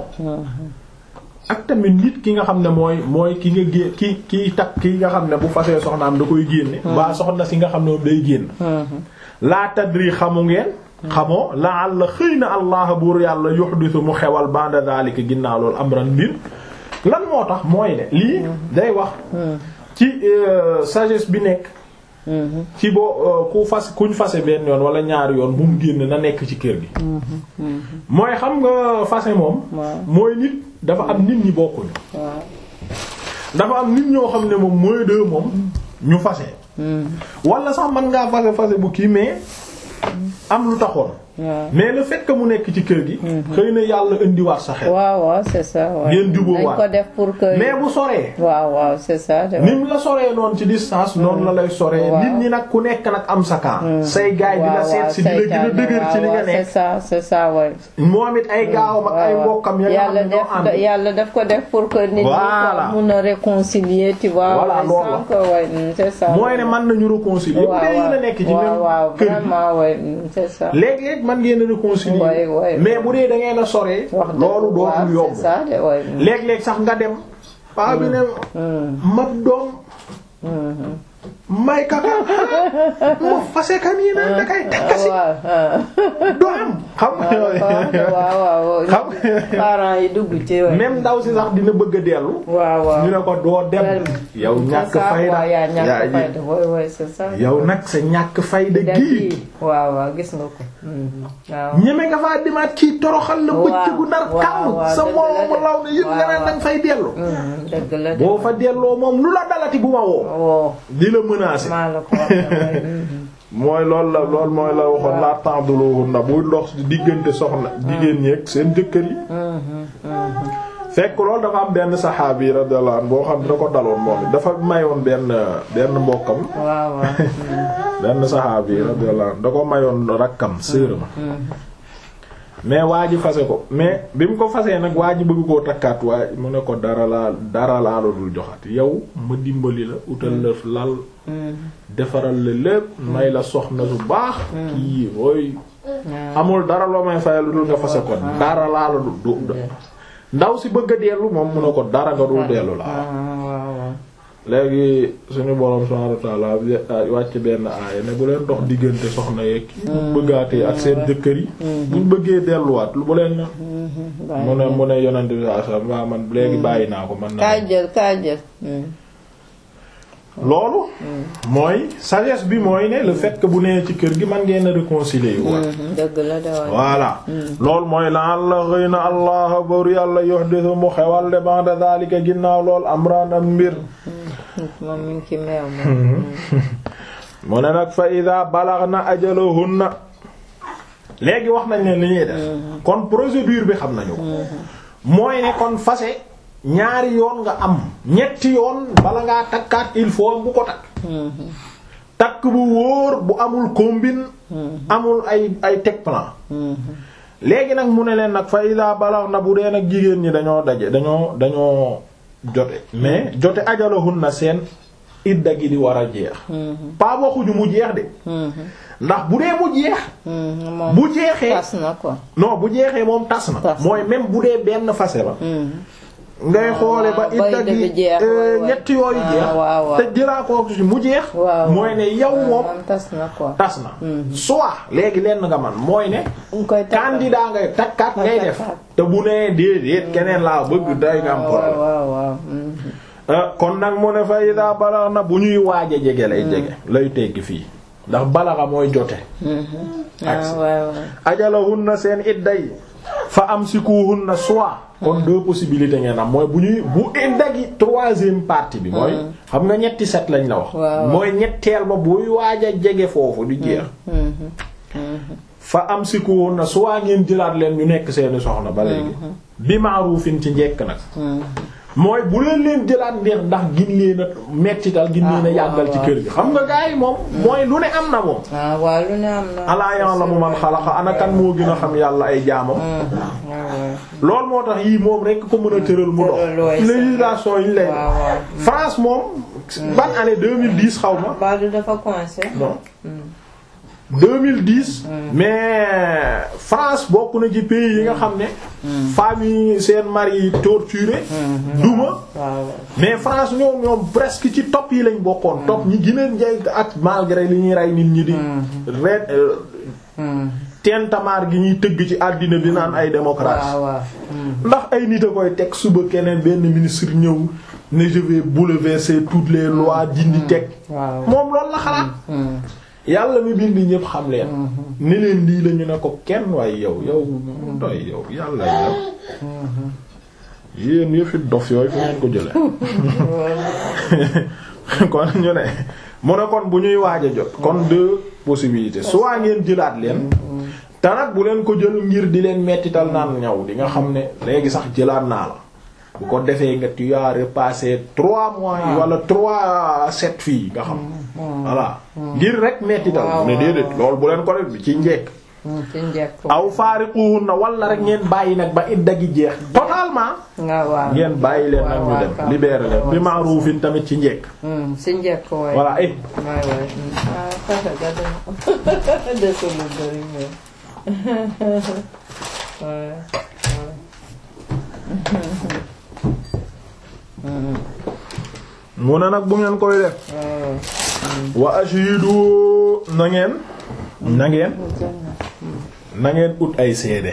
ak tamit nit ki nga xam ne mooy mooy ki nga gé ki kiy takk ki nga xam ne bu fasee soxnaam da koy génne waa soxna si nga xam ne moom day génn laa tadri xamu ngeen xamoo la la xëy na allah buur yàlla yuhdisu mu xewal ba'da zalika ginnaaw loolu amran mbir lan moo tax mooy ne lii day wax ci sagesse bi nekk ci boo ku fas kuñ fase benn yoon wala ñaari yoon bu mu génn na nekk ci kër gi mooy xam nga fase moom mooy nit dafa am nit ñi bokkuñu dafa am nit ñoo xam ne moom mooy de moom ñu fase wala sax mën ngaa fase fase bu kii mais am lu taxoon mais le fait que mu nekk ci kër gi. xëy na yàlla indiwaat sa xel. waaw waaw c'est ça. ngeen jubóowaat dañ ko def pour que. mais bu soree. waaw waaw c'est ça. ni mu la soree noonu ci distance. noonu la lay soree. nit ñi nag ku nekk nag am sa camp. say gaay di la seet si di la gën a dëgër ci li nga nekk. c'est ça c'est ça waay. moom it ay gaawam ak ay mbokkam. ya nga xam ne ñoo ànd yàlla def ko def pour que. nit ñi ko mun a réconcilier tu vois. voilà loolu la c'est ça. mooy ne mën nañu réconcilier. bu dee yéen a nekk ci même waaw kër gi vraiment waay c'est ça. léeg-léeg man ngeen a réconcilier Ouais, ouais. mais bu dee da ngeen a soree loolu dootul yomb c'est ça de ouais. léeg-léeg sax nga dem paa bi ne mab doom may kaka mo fase kan yi naan da kay takkasi do am xam nga yooyu waaw waaw xam parents yi dugg ci waay. même ndaw si sax dina bëgg a dellu waaw waaw ñu ne ko doo dem yow ñàkk fayda yaa ñàkk fayda waay waay c'est ça. yow nag sa ñàkk fayda gii waaw waaw gis nga ko. waaw. ñeme nga faa demaat kii toroxal la bëccëgu nar waaw, kàmm waaw, sa dëgg la moromu de. law ne yëpp nga naan waaw. danga fay dellu dëgg la de. boo fa delloo moom lu la dalati bu ma woo woo di la menacer maa la ko wax waay. mooy loolu la loolu mooy la waxoon laa ta'duluhunna buy dox diggante soxna jigéen ñi ak seen jëkkër yi fekk loolu dafa am benn saxaabi radiyallahu anhu boo xam ne da ko daloon moom it dafa mayoon benn benn mbokkam waaw waaw. benn saxaabi radiyallahu anhu da ko mayoon rakkam sërëm mais waa ji fase ko mais bi mu ko fasee nag waa ji bëgg koo takkaat waa mu ne ko dara laa dara laa la dul joxat yow ma dimbali la utal la lal defaral la lépp may la soxna su baax kii ooy amul dara loo may fayal lu dul nga fase ko dara laa la dul du ndaw si bëgg a dellu moom mu ne ko dara nga dul dellu laa léegi suñu borom subhanahu wa ta'ala wàcc benn aaya ne bu leen dox diggante soxna yeeg ki bëggaatee ak seen jëkkër yi buñ bëggee delluwaat lu bu leen na mu ne mu ne yonente bi saa saa waa man léegi bàyyi naa ko man na kaa jël kaa jël loolu mooy sagesse bi mooy ne le fait que bu nee ci kër gi man ngeen a réconcilier yu dëgg la de voilà loolu mooy la la xëy na allah baru yàlla yuhdisu mu xewal de ba'da zalika ginnaaw lool amran am mbir moom mi ngi ci meew moom mu ne nag fa ida balaghna ajalahunna léegi wax nañ leen li ñuy def kon procédure bi xam nañu ko mooy ne kon fase ñaari yoon nga am ñetti yoon bala ngaa takkaat il faut bu ko takk takk bu wóor bu amul combine amul ay ay teg plan léegi nag mu ne leen nag fa ida balaghna bu dee nag jigéen ñi dañoo daje dañoo dañoo jote mais jote ajalahunna seen idda gi di war a jeex pas waxuñu mu jeex de ndax bu dee mu jeex bu jeexee tas na ko non bu jeexee moom tas na Tas na. mooy même bu dee benn fase la ngay xoole ba ba idda idda gi bi jeex, euh, waay, waay. ñetti yooyu Ah, jeex waaw, waaw. te jëlaa ko ci mu jeex waaw mooy ne yow moom tas na ko tas na soit léegi lenn nga man mooy ne nga koy takkal. candidat ngay takkaat ngay def takkaat. te bu nee déedéet keneen laa bëgg day nga am waaw problème waaw waaw mhm. ah kon nag mu ne fa ida balax na bu ñuy waaj a jege lay jege lay teggi fii ndax balaxa mooy jote ah waaw waaw ajalahunna seen idda yi fa amsikuhunna soit kon deux possibilités ngeen am mooy bu ñuy bu idda gi troisième partie bi mooy xam nga ñetti set lañ la wax waaw. mooy ñetteel ba buy waaj a jege foofu di jeex fa amsikuhunna soit ngeen jëlaat leen ñu nekk seeni soxna ba léegi bi ma'rufin ci njekk nag mooy bu leen leen jëlaat ndeex ndax gin leen a mettital gin leen a Ah, yàggal ci waaw, kër gi xam nga gars yi moom mooy lu ne am na moom ah waaw lu ne am na alaa ya'lamu man xalaqa ana kan moo gën a xam yàlla ay jaamam loolu moo tax yii moom rekk ko mën a tëral mu dox Tëral, waay, législation yi ñu lay waaw waaw France moom ban année 2010 xaw ma Badou dafa coincé non 2010 mais France bokk na ci pays yi nga xam ne femmes yi seen mari yi torturé duma waaw mais France ñoom ñoom presque ci top yi lañ bokkoon top ñi gën a njëkk ak malgré li ñuy rey nit ñi di ret tentamaar gi ñuy tëgg ci àddina bi naan ay démocratie waaw waaw ndax ay nit a koy teg suba keneen benn ministre ñëw ne je vais bouleverser toutes les lois dindi teg waaw moom loolu la xalaat yàlla mi bind ñëpp xam leen ne leen lii la ñu ne ko kenn waaye yow yow doy yow yàlla yow yéen yëfi dof yooyu fu ngeen ko jële kon ñu ne mu ne kon bu ñuy waaj a jot kon deux possibilités soit ngeen jëlaat leen te nag bu leen ko jël ngir di leen mettital naan ñaw di nga xam ne léegi sax jëlaat naa la bu ko defee nga tu as repassé trois mois yi wala trois sept fii nga xam voilà ngir rek mettital waaw, mu ne waaw, déedéet loolu bu leen ko def ci njekk ci njëkk aw faariquhunna wala rek ngeen bàyyi nag ba idda gi jeex totalement nga waaw ngeen bàyyi leen nag ñu waaw, dem waaw, libéré leen bi waaw. ma'rufin tamit ci njekk ci njëkk waay voilà eh waay waay ah kaka gado dëkk lu bari mais waay mu ne nag bu ngeen koy def waaw wa ashidu na ngeen na ngeen na ngeen ut ay seede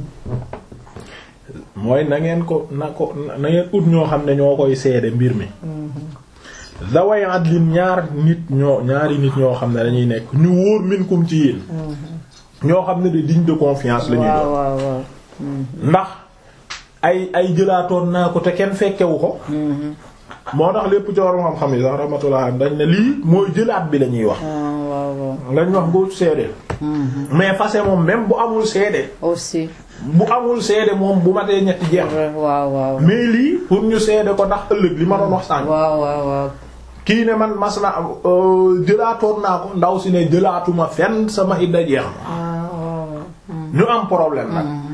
mooy na ngeen ko na ko na ngeen ut ñoo xam ne ñoo koy seede mbir mi zaway adlin ñaar nit ñoo ñaari nit ñoo xam ne dañuy nekk ñu wóor minkum ci yéen ñoo xam ne de digne de confiance la ñuy waaw doon waaw waaw ndax ay ay jëlaatoon naa ko te kenn fekkewu ko moo tax lépp ci waroon xam-xam yi sax rahmatullah dañ ne lii mooy jëlaat bi la ñuy wax ah waaw waaw lañ wax nga seede mais fase moom même bu amul seede aussi bu amul seede moom bu matee ñetti jeex waaw waaw mais lii pour ñu seede ko ndax ëllëg li ma doon wax sànq waaw waaw waaw kii ne man mas na euh, jëlaatoon naa ko ndaw si ne jëlaatuma fenn sama idda jeex na ah waaw waaw ñu am problème nag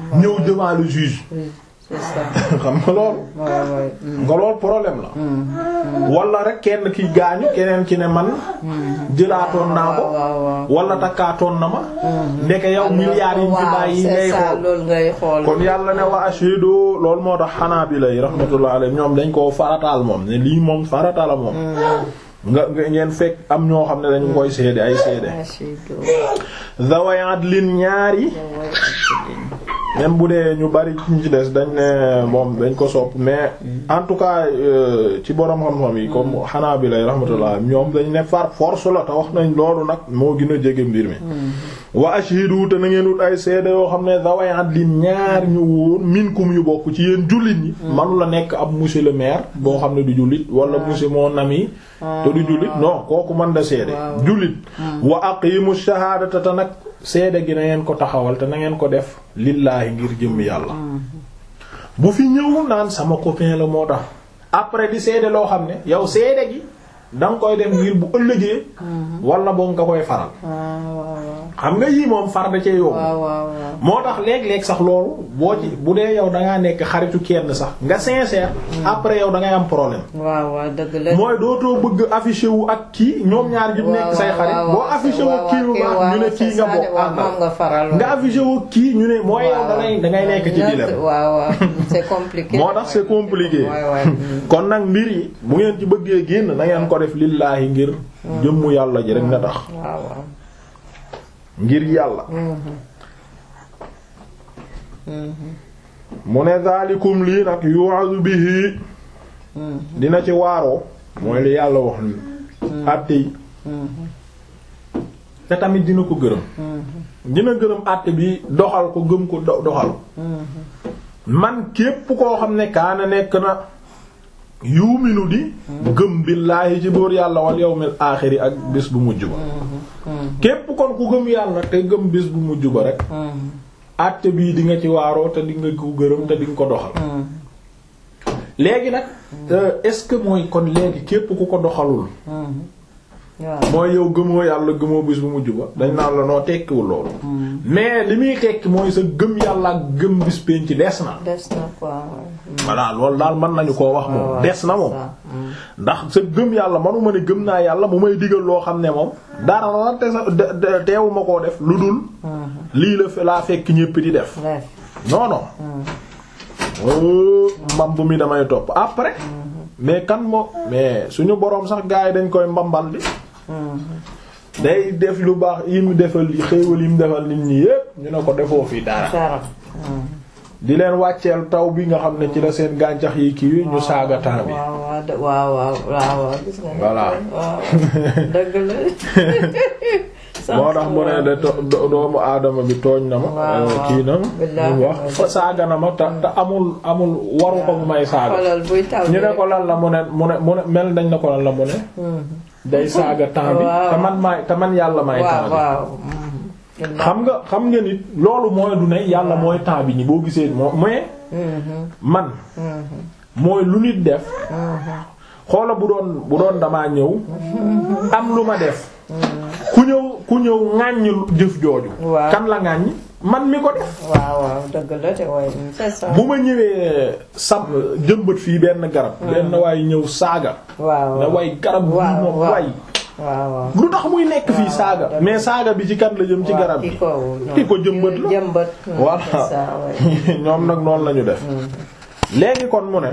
ñëw devant le juge c'est ça xam nga loolu ouais, ouais. nga loolu problème la wala rek kenn ki gaañu keneen ki ne man jëlaatoon naa ko waaw waaw wala takkaatoon na ma ndeke yow milliards yi ñu fi waaw bàyyi c'est ngay ça xool loolu ngay xool kon yàlla ne wa ashidu loolu moo tax xanaa bi lay rahmatullah alayhi ñoom dañ koo farataal moom ne lii moom farataal moom nga nga ngeen fekk am ñoo xam ne dañu koy seede ay seede Ashidu. zaway adlin ñaari même bu dee ñu bari ñu ci des dañ ne moom dañ ko sopp mais en tout cas euh, ci borom xam-xam yi comme xanaa bi lay rahmatullah ñoom dañ ne far force la te wax nañ loolu nag moo gën a jege mbir mi wa ashhidu te na ngeen wut ay seede yoo xam ne zaway adlin ñaar ñu wóor minkum yu bokk ci yéen jullit ñi manu la nekk ab monsieur le maire boo xam ne du jullit wala monsieur mon ami te du jullit non kooku mën da seede jullit wa aqimu shahadata te nag seede gi na ngeen ko taxawal te na ngeen ko def lillaahi ngir jëm yàlla bu fi ñëw naan sama copain la moo tax après di seede loo xam ne yow seede gi da nga koy def ngir bu ëllëgee wala boo nga koy faral waaw waaw xam nga yii moom far da cee yóbbu waaw waaw moo tax léeg-léeg sax loolu boo ci bu dee yow da ngaa nekk xaritu kenn sax nga sincère après yow da ngay am problème waaw waaw dëgg la mooy dootoo bëgg affiché wu ak kii ñoom ñaar ñëpp nekk say xarit boo affiché wu kii wu baax ñu ne kii nga bokk àndal moom nga faral nga affiché wu kii ñu ne mooy yow da ngay da ngay nekk ci dilemme waaw waaw c'est compliqué moo tax c'est compliqué waay waay kon nag mbir yi bu ngeen ci bëggee génn na ngeen ko def lillaahi ngir jëmmu yàlla ji rek nga tax waaw waaw ngir yàlla mu ne zaalikum lii nag yu'azu bihi dina ci waaroo mooy li yàlla wax ni àtte yi te tamit dina ko gërëm dina gërëm àtte bi doxal ko gëm ko do- doxal man képp koo xam ne kaana nekk na yuuminu di gëm billaahi ci buur yàlla wal yawmil aaxiri ak bés bu mujj ba képp kon ku gëm yàlla te gëm bés bu mujj ba rek àtte bii di nga ci waaroo te di nga ko gërëm te di nga ko doxal léegi nag est-ce que mooy kon léegi képp ku ko doxalul waaw mooy yow gëmoo yàlla gëmoo bis bu mujj ba dañ naan la noo tekkiwul loolu mais li muy tekki mooy sa gëm yàlla ak gëm bis penc des na des na quoi voilà loolu daal mën nañu koo wax moom des na moom ndax sa gëm yàlla manuma ne gëm naa yàlla mu may digal loo xam ne moom dara la te sa de- de- teewuma koo def lu dul lii la fe- laa fekk ñépp di def bref non non oh mbamb mi damay topp après mais kan moo mais suñu boroom sax gars yi dañ koy mbambal bi day def lu baax yi mu defal yi xéewal yi mu defal nit ñi yépp ñu ne ko defoo fi dara dara di leen wàcceel taw bi nga xam ne ci la seen gàncax yi kii ñu saaga temps bi waaw waaw de- waaw waaw waaw waaw gis nga Voilà. waaw dëgg la moo tax mu ne de to- do- doomu aadama bi tooñ na ma Waaw, euh, waaw. kii na ma Billaahi mu wax fa saaga na ma te te amul amul waru ko bu may saaga xoolal buy taw ñu ne ko lan la mu ne mu ne mu ne mel dañ na ko lan la mu ne day saaga temps bi Waaw. te man maay te man yàlla maay waaw temps bi waaw xam nga xam nga nit loolu mooy du ne yàlla mooy temps bi ni boo gisee moo mais man mooy lu nit def xoola bu doon bu doon damaa ñëw am lu ma def ku ñëw ku ñëw ŋàññ jëf jooju Waaw. kan la ŋàññ man mi ko def waaw waaw dëgg la te waaye c'est ça bu ma ñëwee sam jëmbat fii benn garab benn waaye ñëw saaga waaw ne way garab bii waaw, moom waaw. way waaw waaw lu tax muy nekk fii saaga dëgg. mais saaga bi ci kan la jëm ci waaw, garab ki bi ko ki ko jëmbat la jëmbat voilà c'est ça ouais. ñoom nag noonu la ñu def léegi kon mu ne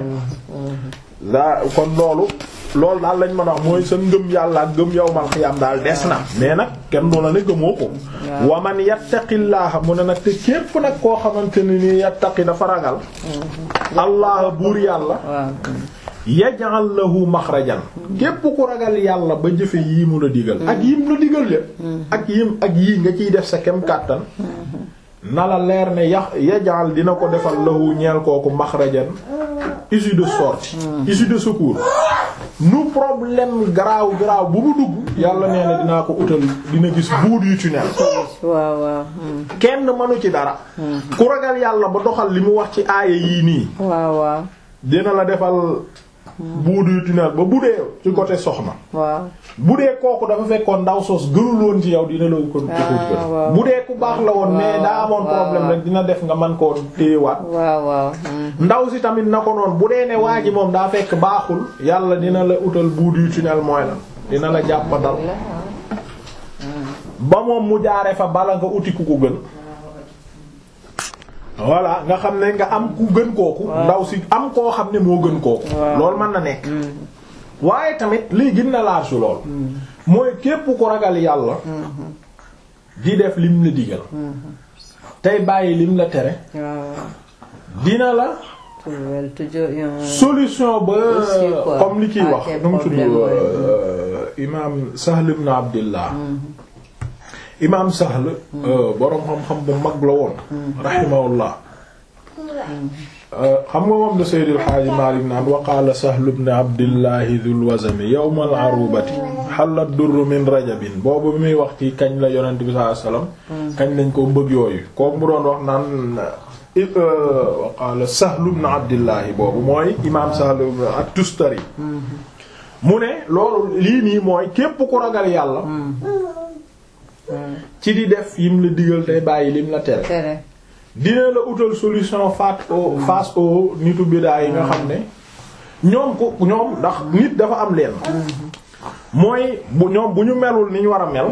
daa kon loolu loolu daal lañ mën a wax mooy sa ngëm yàlla ak ngëm yawmal xiyaam daal des na mais nag kenn doona ne gëmoo ko wa man yattaqillaaha mu ne nag te képp nag koo xamante ne ni yattaqi dafa ragal allah buur yàlla waaw yaj'al lahu maxrajan képp ku ragal yàlla ba jëfe yii mu la digal ak yim la digal lépp ak yim ak yii nga ciy def sa kem kàttan na la leer ne ya yaj'al dina ko defal lahu ñeel kooku maxrajan issue de sortie issue de secours nu problème garaaw garaaw bu mu dugg yàlla nee na dinaa ko utal dina gis buut yu tunnel waaw waaw hmm. kenn mënu ci dara ku ragal yàlla ba doxal li mu wax ci aaya yii nii waaw waaw dina la defal bout du tunnel ba bu dee ci côté soxna waaw bu dee kooku dafa fekkoon ndaw soos gënul woon ci yow dina la ko Ah, waaw. bu dee ku baax la woon mais Waaw, daa amoon waaw, problème waaw. rek dina def nga man koo téyewaat waaw waaw mm. ndaw si tamit na ko noonu bu dee ne waa ji moom daa fekk baaxul yàlla dina la utal bout du tunnel mooy la dina la jàppandal ba moom mu jaare fa bala nga uti ku ko gën voilà nga xam ne nga am ku gën kooku ndaw si am koo xam ne moo gën kooku Waaw. loolu mën na nekk waaye tamit lii gën na large lool mooy képp ku ragal yàlla di def lim la digal tey bàyyi lim la tere waaw dina la trouver toujours un solution ba Aussi, quoi, comme li kiy à wax tes nu mu tudd problèmes, ouais. euh, imaam Sahl ibn Abdillah imaam Sahl euh, boroom xam-xam bu mag la woon rahimahullah Euh, xam nga moom la Seydil Haaji Maalik naan wa qaala Sahl ibn Abdillahi dhul wazami yawm al arubati xalla durru min rajabin boobu bi muy wax ci kañ la yonent bi sallallahu alayhi wasallam kañ lañ ko bëgg yooyu kooku mu doon wax naan euh, wa qaala Sahl ibn Abdillahi boobu mooy imaam Sahl ibn at-Tustari mu ne loolu lii nii mooy képp ku ragal yàlla ci di def yim la digal tey bàyyi lim la tere tere dina la utal solution face au face au nitu bidaa yi nga xam ne ñoom ko ñoom ndax nit dafa am leen mooy bu ñoom bu ñu melul ni ñu war a mel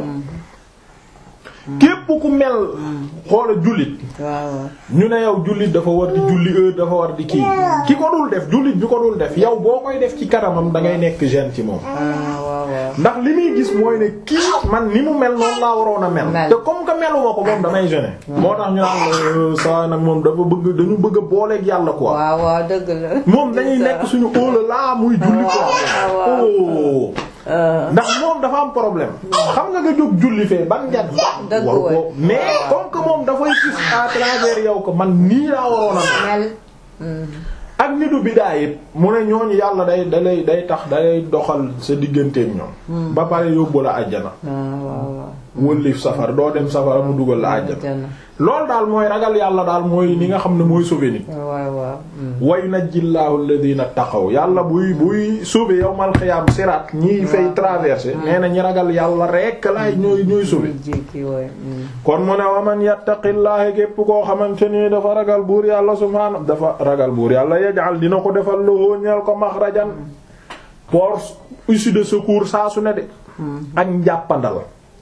képp ku mel xoola jullit waaw waaw ñu ne yow jullit dafa war di julli heure dafa war di kii ki ko dul def jullit bi ko dul def yow boo koy def ci kanamam da ngay nekk gêne ci moom ah waaw waaw ndax li muy gis mooy ne kii man ni mu mel noonu laa waroon a mel. Mel. te comme que meluma ko moom damay gêné. moo tax ñu naan la saa nag moom dafa bëgg dañu bëgg a booleeg yàlla quoi. waaw waaw dëgg la moom dañuy nekk suñu óola laa muy julli waaw, quoi. waaw. oh. Euh, ndax moom dafa am problème. xam nga nga jóg julli fee ban njat. Dëgg war ko waay. mais comme que moom dafay gis à travers yow ko man nii laa waroon a mel. mel mm. ak nitu bidaa yëpp mu ne ñooñu yàlla day dalay day tax dalay doxal sa digganteeg ñoom. ba pare yóbbu la àjjana. ah waaw waaw wëllif safara doo dem safara mu dugal la àjjana jana loolu daal mooy ragal yàlla daal mooy li nga xam ne mooy sauver nit waaw waaw mm. wa yunajjillahu alladhina taqaw yàlla buy buy sauver yawmal xiyaam siraat ñiy fay traverser nee na ñi ragal yàlla rekk laay ñooy ñooy sauver jékki wooy mm. kon mu ne wa man yattaqillahi képp koo xamante ni dafa ragal buur yàlla subhaanahu dafa ragal buur yàlla yaj'al dina ko defal lahu ñeel ko maxrajan port issue de secours saa su ne de ak njàppandal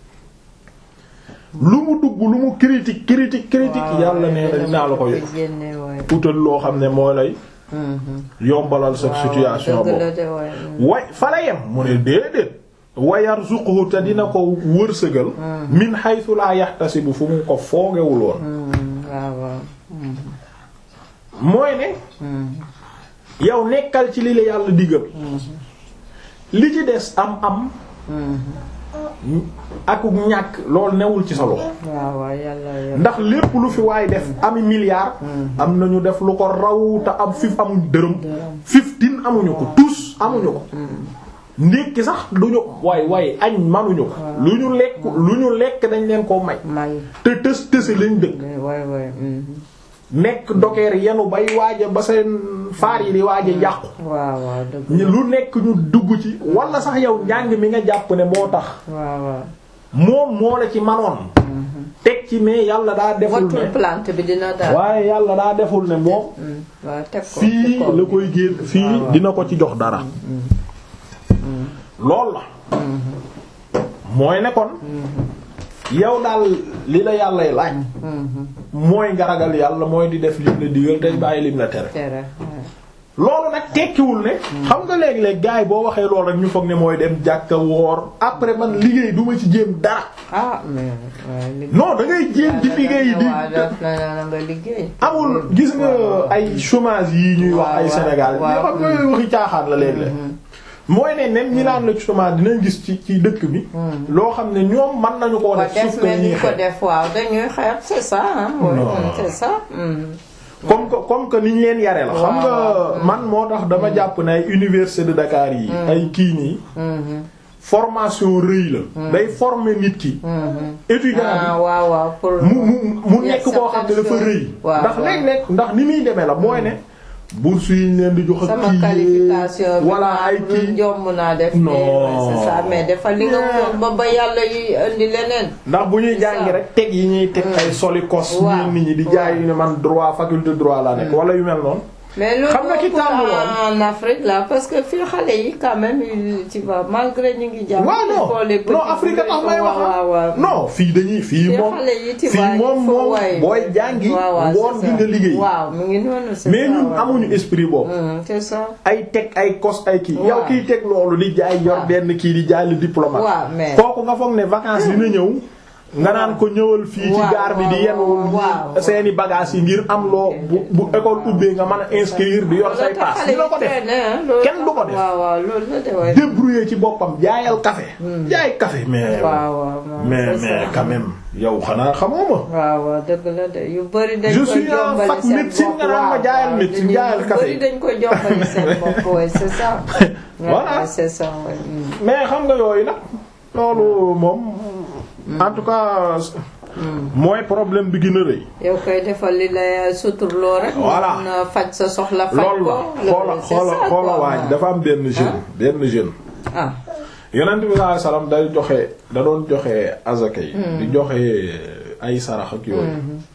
lu mu dugg lu mu critique critique critique yàlla nee na dinaa la ko ko génne wooy utal loo xam ne moo lay Mhm. yombalal sa situation dëgg boobu la de wooy mm. way fa la yem mu ne déedéet wa yarzuquhu te dina ko wërsëgal min haythu la yahtasibu fu mu ko foogewul woon Mm, waaw waaw mm. mooy ne Mm. yow nekkal ci li la yàlla digal li ci des am am Mm. ak ñàkk loolu newul ci sa loxo waaw waaw yàlla yàlla ndax lépp lu fi waay def ami milliard am nañu def lu ko raw te am fif amuñ dërëm fifteen amuñu ko tous amuñu ko ndékki sax duñu waay waay añ manuñu ko lu ñu lekk lu ñu lekk dañ leen koo may may te tës tësi lañ dëkk wooy wooy mm. nekk dokeer yenu bay waaja ba seen faar yi di waaja yàqu waaw waaw dëgg ñu lu nekk ñu dugg ci wala sax yow njàng mi nga jàpp ne moo tax waaw waaw moom moo la ci manoon teg ci mais yàlla daa deful wattul ne plante bi dina daal waaye yàlla daa deful ne moom Mm. waaw teg ko fii teg ko. la koy génn fii dina ko ci jox dara lool la mooy ne kon yow daal li la yàllay laaj Mhm. mooy nga ragal yàlla mooy di def lim la digal tey bàyyi lim la tere tere waaw. loolu nag tekkiwul ne xam nga léeg-léeg gars yi boo waxee loolu rek ñu foog ne mooy dem jàkka woor après man liggéey duma ci jéem dara ah mais waaye liggéey non da ngay jéem di liggéey di waaw def na na nga liggéey amul gis nga ay chômage yi ñuy wax ay waaw, Sénégal waaw. yoo xam nga waxi caaxaan la léeg-léeg mooy ne même ñi naan la chômage dinañ gis ci ci dëkk bi loo xam ne ñoom mën nañu koo waaw def def sauf que mais ñuy ñu ko xeeb def waaw dañuy xeeb c'est ça ah oui, Non. mm, c'est ça mm. comme que comme que ni ñu leen yare la xam nga Waaw. man moo tax dama jàpp ne ay université de Dakar yi ay kii nii Mhm. formation rëy la day former nit ki Mhm. étudiant ah bi waaw waaw pour mu mu mu Il y a nekk koo xam ne dafa certaines rëy choses. waaw, ndax waaw. léeg-léeg ndax ni muy demee la mooy ne bourse yi ñu leen di jox ak sama kii qualification bi voilà ay ma kii jomb naa def Non. mais c'est ça mais dafa li nga mën ba ba yàlla yi indi leneen ndax bu ñuy C'est jàngi ça. rek teg yi ñuy teg ay solikos Waaw. ñeen nit ñi di jaay yu ne man droit faculté droit la nekk wala yu mel noonu mais loolu Xam nga ki moo ko tàmm lool. en Afrique là parce que fii xale yi quand même ils- tu vois malgré ñu ngi jàng waaw il faut les non petits non Afrique tax may wax waaw waaw non fii dañuy fii Fii moom xale yi, tu fii vois, il moom faut moom waay. booy jàngi waaw waaw ngoon c'est gi ça. nga liggéey waaw mu ngi noonu c'est mais ça, ñun waaw. amuñu esprit boobu Hum, c'est ça ay teg ay kos ay kii Waaw. yow kiy teg loolu di jaay yor Waaw. benn kii di jaay le diplomate waaw mais kooku nga foog ne vacances dina ñëw nga naan ko ñëwal fii ci Waaw, gaar bi di waaw, yenn waaw. seeni bagages yi ngir am loo bu bu école ubbee nga mën a inscrire di yor say pass dina ko def kenn du ko def. waaw waaw loolu la de waay débrouiller ci boppam jaayal café jaay café mais waaw waaw moom mais c'est mais ça. quand même yow xanaa xamoo ma waaw waaw dëgg la de yu bëri dañ Je ko suis en jombali fac seen médecine bopp nga naan ma waaw, jaayal waaw, médecine, dañuy- jaayal yu café. bëri dañ ko jombali seen bopp ouais c'est ça Voilà. Ouais, c'est ça ouais. Mm. mais xam nga yooyu nag loolu moom en tout cas mooy problème bi gën a rëy yow koy defal li la suturloo rek Voilà. mun na faj sa soxla faj loolu ko la xoola c'est xoola ça, xoola quoi. waaj dafa am benn jeune benn jeune ah yonent bi sallallahu alayhi wasallam day joxe da doon joxe azaka yi di joxe ay sarax ak yooyu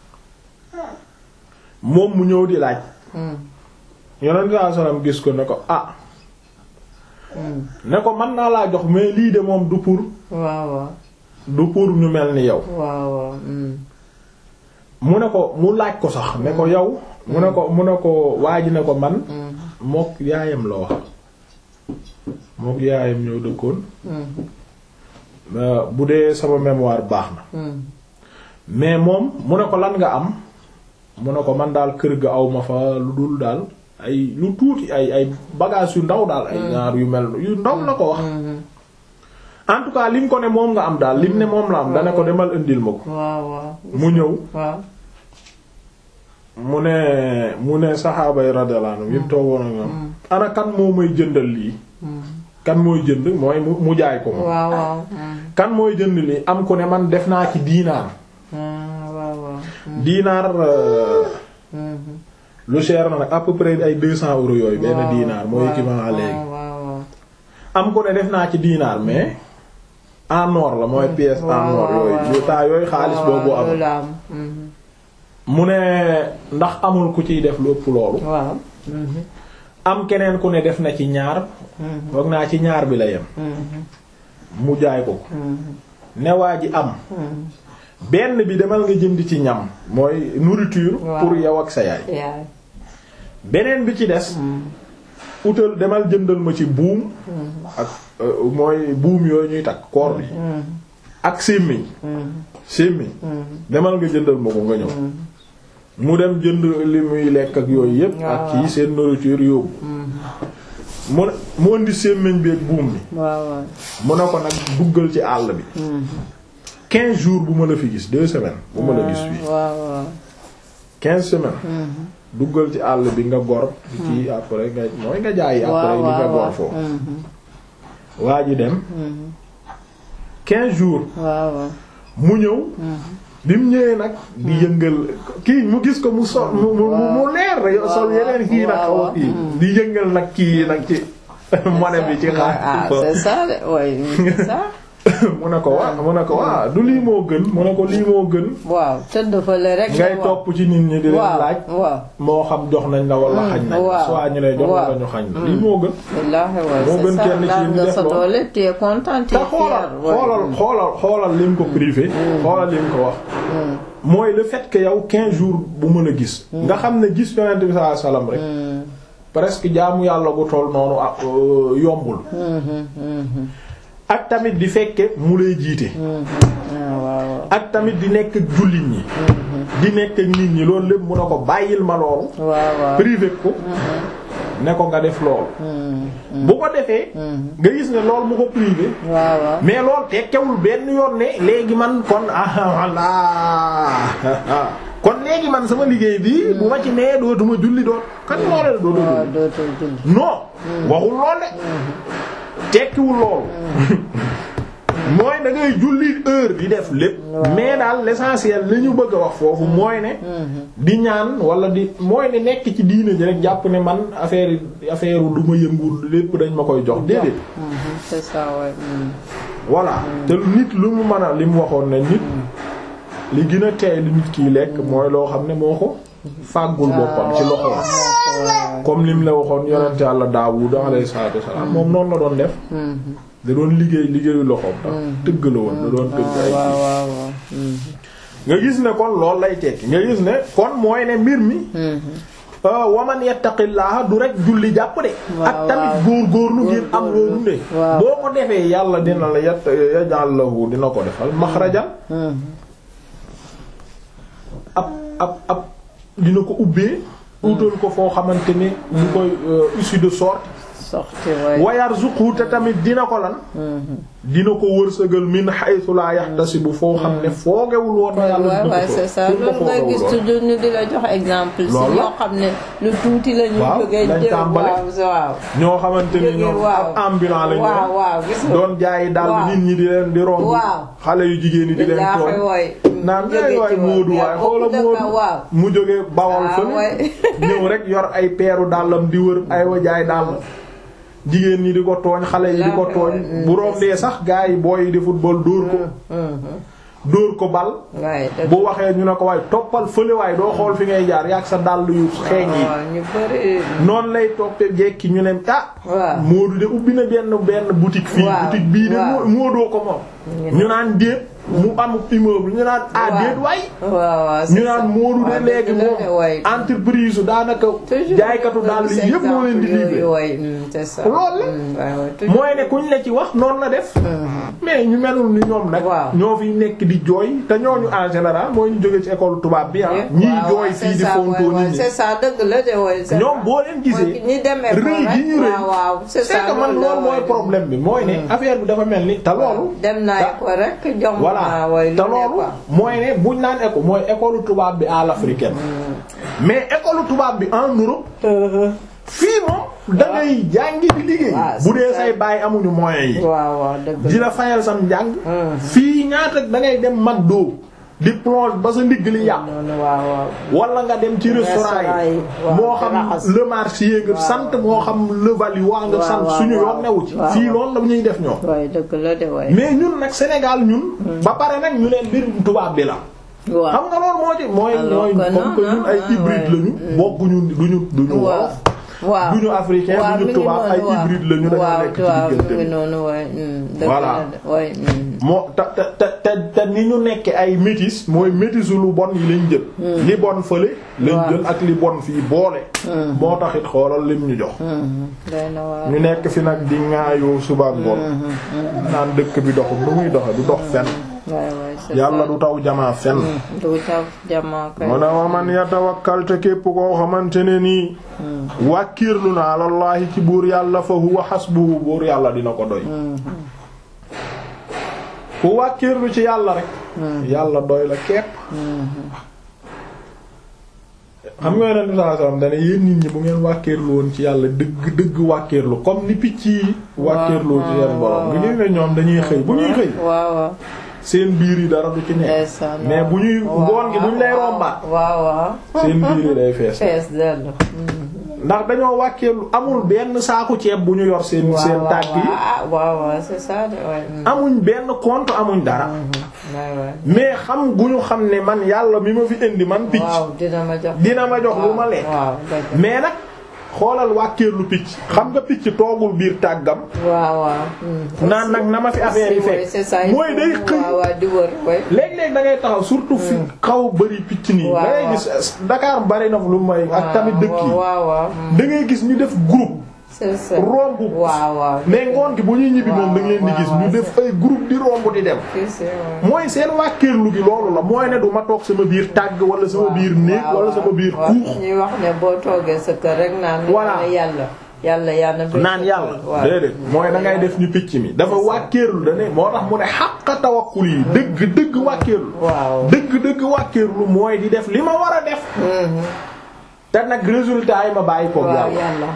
moom mu ñëw di laaj mm, yonent bi sallallahu alayhi wasallam gis ko ne ko ah mm. ne ko mën naa laa jox mais lii de moom du pour waaw waaw du pour ñu mel ni yow waaw waaw mm. mu ne ko mu laaj ko sax ne ko yow mu ne ko mu ne ko waa ji ne ko man Mm. mook yaayam la wax mook yaayam ñëw dëkkoon Mm. Euh, bu dee sama mémoire baax na Mm. mais moom mu ne ko lan nga am mu ne ko man daal kër ga aw ma fa lu dul daal ay lu tuuti ay ay bagages yu ndaw daal ay ñaar yu mel yu ndaw la ko wax Mhm. en tout cas lim ko ne moom nga am daal lim ne moom la am dana ko demal indil ma ko waaw waaw mu ñëw waaw mu ne mu ne saxaaba yi radiyallahu anhum yëpp toogoon ak ñoom ana kan moo may jëndal lii Mm. kan mooy jënd mooy mu mu jaay ko moom waaw waaw mm. kan mooy jënd lii am ku ne man def naa ci diinaar Ah, waaw waaw diinaar euh, Mhm. lu cher na nag à peu près ay deux cents euros yooyu benn Waaw, diinaar mooy waaw, équivalent à léegi waaw waaw waaw. am ku ne def naa ci diinaar mais en or la mooy pièce en waaw, or waaw, yooyu waaw. yu taa yooyu xaalis waaw, boobu waaw, am loolu am. Mhm. mu ne ndax amul ku ciy def lu ëpp loolu waaw. Mhm. am keneen ku ne def na ci ñaar Mhm. foog naa ci ñaar bi la yem Mhm. mu jaay ko ko Mhm. ne waa ji am Mhm. benn bi demal nga jënd ci ñam mooy nourriture Waaw. pour yow ak sa yaay yaay. beneen bi ci des Mhm. utal demal jëndal ma ci buum ak euh, mooy buum yooyu ñuy takk koor bi Mhm. ak sémmiñ Mhm. sémmiñ Mhm. demal nga jëndal ma ko nga ñëw Mhm. mu dem jënd li muy lekk ak yooyu yépp ak Waaw. kii seen nourriture yóbbu Mhm. mu ne mu indi sémmiñ bi ak buum bi waaw waaw. mu ne ko nag duggal ci àll bi Mhm. quinze jours bu ma la fi gis deux semaines bu ma la gis fii waaw waaw. quinze semaines Mhm. duggal ci àll bi nga gor ci après nga mooy nga jaay après waaw li nga waaw gor waaw. foofu Mhm. waa ji dem Mhm. quinze jours waaw waaw. mu ñëw Mhm. bi mu ñëwee nag di yëngal kii mu gis ko mu sol mu mu mu leer rek waaw, sol yeneen kii nag xaw a waaw, kii mm. di yëngal nag kii nag ci monnaie bi ci ah xaar c'est ça de ouais, c'est ça. mu ne ko waa mu ne ko waa du lii moo gën mu ne ko lii moo gën waaw tëdd fële rek. ngay waaw. topp ci nit ñi di leen waaw laaj waaw. moo xam jox nañ la wala Mm, xañ nañ la waaw, soit ñu lay jox waaw. wala ñu xañ la lii moo gën wallaahi waay Moo gën c'est ça kenn ci daan ñu nga def sa lool. doole tu es content tu te es xoolal fier, ouais. xoolal xoolal xoolal lim ko privé xoolal lim ko wax Mm, mooy le fait que yow 15 jours bu mën a gis nga xam ne gis yonent bi sallallahu alayhi wasallam rek mm, presque jaamu yàlla gu toll noonu ak euh, yombul mhm, mhm, ak tamit di fekke mu lay jiite mhm. Ah, waaw waaw. ak tamit di nekk ak jullit ñi di nekk ak nit ñi loolu lépp mun a ko bàyyil ma loolu waaw waaw. privé ko ne ko nga def loolu Mm, bu ko defee nga gis ne loolu mu ko privé waaw waaw. mais loolu tekkewul benn yoon ne léegi man kon ah voilà kon léegi man sama liggéey bi bu ma ci nee dootuma julli doot kan moo la dootuma waaw julli dootul julli. non waxul lool de tekkiwul loolu mooy da ngay julli heure di def lépp mais daal l'essentiel li ñu bëgg a wax foofu mooy ne di ñaan wala di mooy ne nekk ci diine ji rek jàpp ne man affaire affaire du ma yëngul lépp dañ ma koy jox déedéet c'est ça ouais. voilà te nit lu mu mën a li mu waxoon ne nit li gën a teey li nit kiy lekk mooy loo xam ne moo ko fàggul boppam ci loxo comme lim la waxoon yonent Yàlla Daawud alayhi salaatu wassalaam moom noonu la doon def da doon liggéey liggéeyu loxoom tax tëgg la woon da doon tëgg ay waaw waaw waaw. nga gis ne kon loolu lay tekki nga gis ne kon mooy ne mbir mi waman yattaqillaha du rek julli jàpp de waaw, ak tamit waaw. góor góorlu ngir am loo Góorgóorlu. dunde waaw. boo ko defee yàlla dina la yat yaj'al lahu dina ko defal maxrajan ab ab ab dina ko ubbee utal ko foo xamante ni bu koy euh, issue de sorte sorti waay. wayarzuqhu te tamit dina ko lan dina ko wërsëgal min haythu la yahtasibu foo xam ne foogewul woon na yàlla waaw dina waaw ko c'est ça fu mu ko loolu ngay foogewul gis woon. toujours ñu di la jox exemple. si Loolu la. ñoo xam ne lu tuuti la ñu Waaw, jógee dañ jël tàmbale. waaw waaw. ñoo xamante ni jógee ñoom waaw. ab ambulant lañu waaw waaw gis nga. doon jaayi daal waaw. nit ñi di leen di romb Waaw. xale yu jigéen ñi di leen billaahi tooñ waay. naan jógee ay ci waay woon. Moodu mais waay kooku xoola dëgg Moodu waaw. mu jógee bawol Ah, fële waay. ñëw rek yor ay peeru dàllam di wër ay wa jaay dàll jigéen ñi di ko tooñ xale yi di ko tooñ bu rombee sax gars yi booy yi di football dóor ko dóor ko bal waaye dëgg bu waxee ñu ne ko waaye toppal fële waaye doo xool fi ngay jaar yàgg sa dàll yu xeeñ yi waaw ñu bëri. noonu lay toppee jekki ñu ne ah waaw. Moodu de ubbi na benn benn boutique fii Waaw, boutique bii de waaw. moo Moodoo ko moom ñu naan déet mu am immeuble ñu naan ah Waaw. déet waay waaw waaw. ñu naan Moodu de waaw, léegi dëgg la de, moom waay. entreprise daanaka toujours jaaykatu daal yi yëpp moo leen di livré waay c'est ça. Loolu la. Mm, waay, waay, toujours. mooy ne kuñ la ci wax noonu la def mais ñu melul ni ñoom nag Waaw. ñoo fi nekk di jooy te ñooñu en général mooy ñu jóge ci école tubaab bi ah waaw, ñiy waaw, jooy c'est fii di ça, fontoo waay, waay, nit ñi c'est ça dëgg la de waay. c'est ñoom ça. boo leen gisee mooy ñi demee ko rëy gi ñu rëy waaw waaw c'est c'est ça que man loolu la, loolu mooy waay. problème bi mooy ne affaire bi dafa mel ni te loolu dem naa ta- ko rek jom voilà naa waay te lu ne loolu quoi. mooy ne buñ naan école mooy école tubaab bi à l'africaine mais école tubaab bi en Europe fii moom da ngay jàngi di liggéey waaw, bu dee c'est say baay amuñu moyens yi waaw waaw dëgg di la. la fayal sam njàng Mhm. fii ñaata da ngay dem McDo di plonge ba sa ndigg li yàqu noonu waaw waaw. wala nga dem ci restaurant Restaurant yi yi, waaw, moo di xam raxas. le marché nga sant moo xam le Valois nga waaw, sant waaw, suñu waaw. yoon newu ci waaw, fii waaw. loolu la ñuy def ñoom waay dëgg la de waay. mais ñun nag Sénégal ñun ba pare nag ñu leen mbir tubaab bi la waaw. xam nga loolu moo ci mooy Alors mooy que comme non, que ñun ay non, hybride ouais. lañu bokkuñu duñu duñu waaw wolof waaw duñu africain waaw, duñu mi ngi tubaab ay noonu, waaw. hybride lañu dañoo waaw nekk ci waaw diggante mi ngi bi. noonu waay. mm, dëgg Voilà. la de waay. mm. moo te te te te te ni ñu nekke ay métis mooy métisu lu bon yi lañ jël li bon fële lañ Waaw. jël ak li bon fii boole moo taxit xoolal lim ñu jox Mhm, doy na waar. ñu nekk fi nag di ŋaayoo suba ak ngoon naan dëkk bi doxul nu muy doxe du dox fenn waay waay c'est yàlla ça. du taw jamaa fenn du taw jamaa kay. mu ne wa man yatawakkal te képp koo xamante ne nii wàkkiirlu na alallaahi ci buur yàlla fa huwa hasbuhu buur yàlla dina ko doy ku wàkkiirlu ci yàlla rek yàlla doy la képp xam nga yonent bi sallallahu alayhi wasallam dane yéen nit ñi bu ngeen wàkkiirlu woon ci yàlla dëgg dëgg wàkkiirlu comme ni picc yi wàkkiirlu ci seen borom nga gis ne ñoom dañuy xëy bu ñuy xëy waaw waaw. seen biir yi dara du ci nekk ndeysaan, mais bu ñuy waaw, ngoon gi bu ñu lay waaw, rombaat waaw waaw. seen biir yi day fees fees dell. ndax dañoo wàkkeelu amul benn saaku ceeb bu ñu yor seen seen waaw tàgg yi waaw waaw waaw c'est ça de waay. mm. amuñ benn compte amuñ dara waay waay. mais xam gu ñu xam ne man yàlla mi ma fi indi man picc waaw dina ma jox. dina ma jox lu ma lekk waaw dëgg. mais nag xoolal wàkkeelu picc xam nga picc toogul biir tàggam waaw waaw. mm. naan nag na ma fi affaire yi Oui, c'est ça, fekk il mooy faut- day xëy waaw waaw di wër waay. léeg-léeg da ngay taxaw surtout fi xaw bari picc nii Waaw, da ngay waaw. gis Dakar bari na lu may ak tamit dëkk yi waaw waaw. mm. da ngay gis ñu def groupe c'est ça. romb waaw waaw. mais ngoon gi bu ñuy ñibbi moom da nga leen di waaw, gis waaw, ñu def ay groupe di romb di dem si si waaw. mooy seen wàkkeerlu gi loolu la mooy ne du ma toog sama biir tàgg wala sama biir néeg waaw, wala waaw. sama biir waaw, kuux ñuy wax ne boo toogee sa kër rek naan. Voilà. naan yàlla. yàlla yàlla na. naan yàlla waaw. déedéet mooy da ngay def ñu picc mi dafa wàkkeerlu da ne moo tax mu ne xàqa tawakkul yi dëgg dëgg wàkkeerlu waaw. dëgg dëgg wàkkeerlu mooy di def li ma war a def Mhm. te nag résultat yi ma bàyyi ko waaw yàlla yàlla.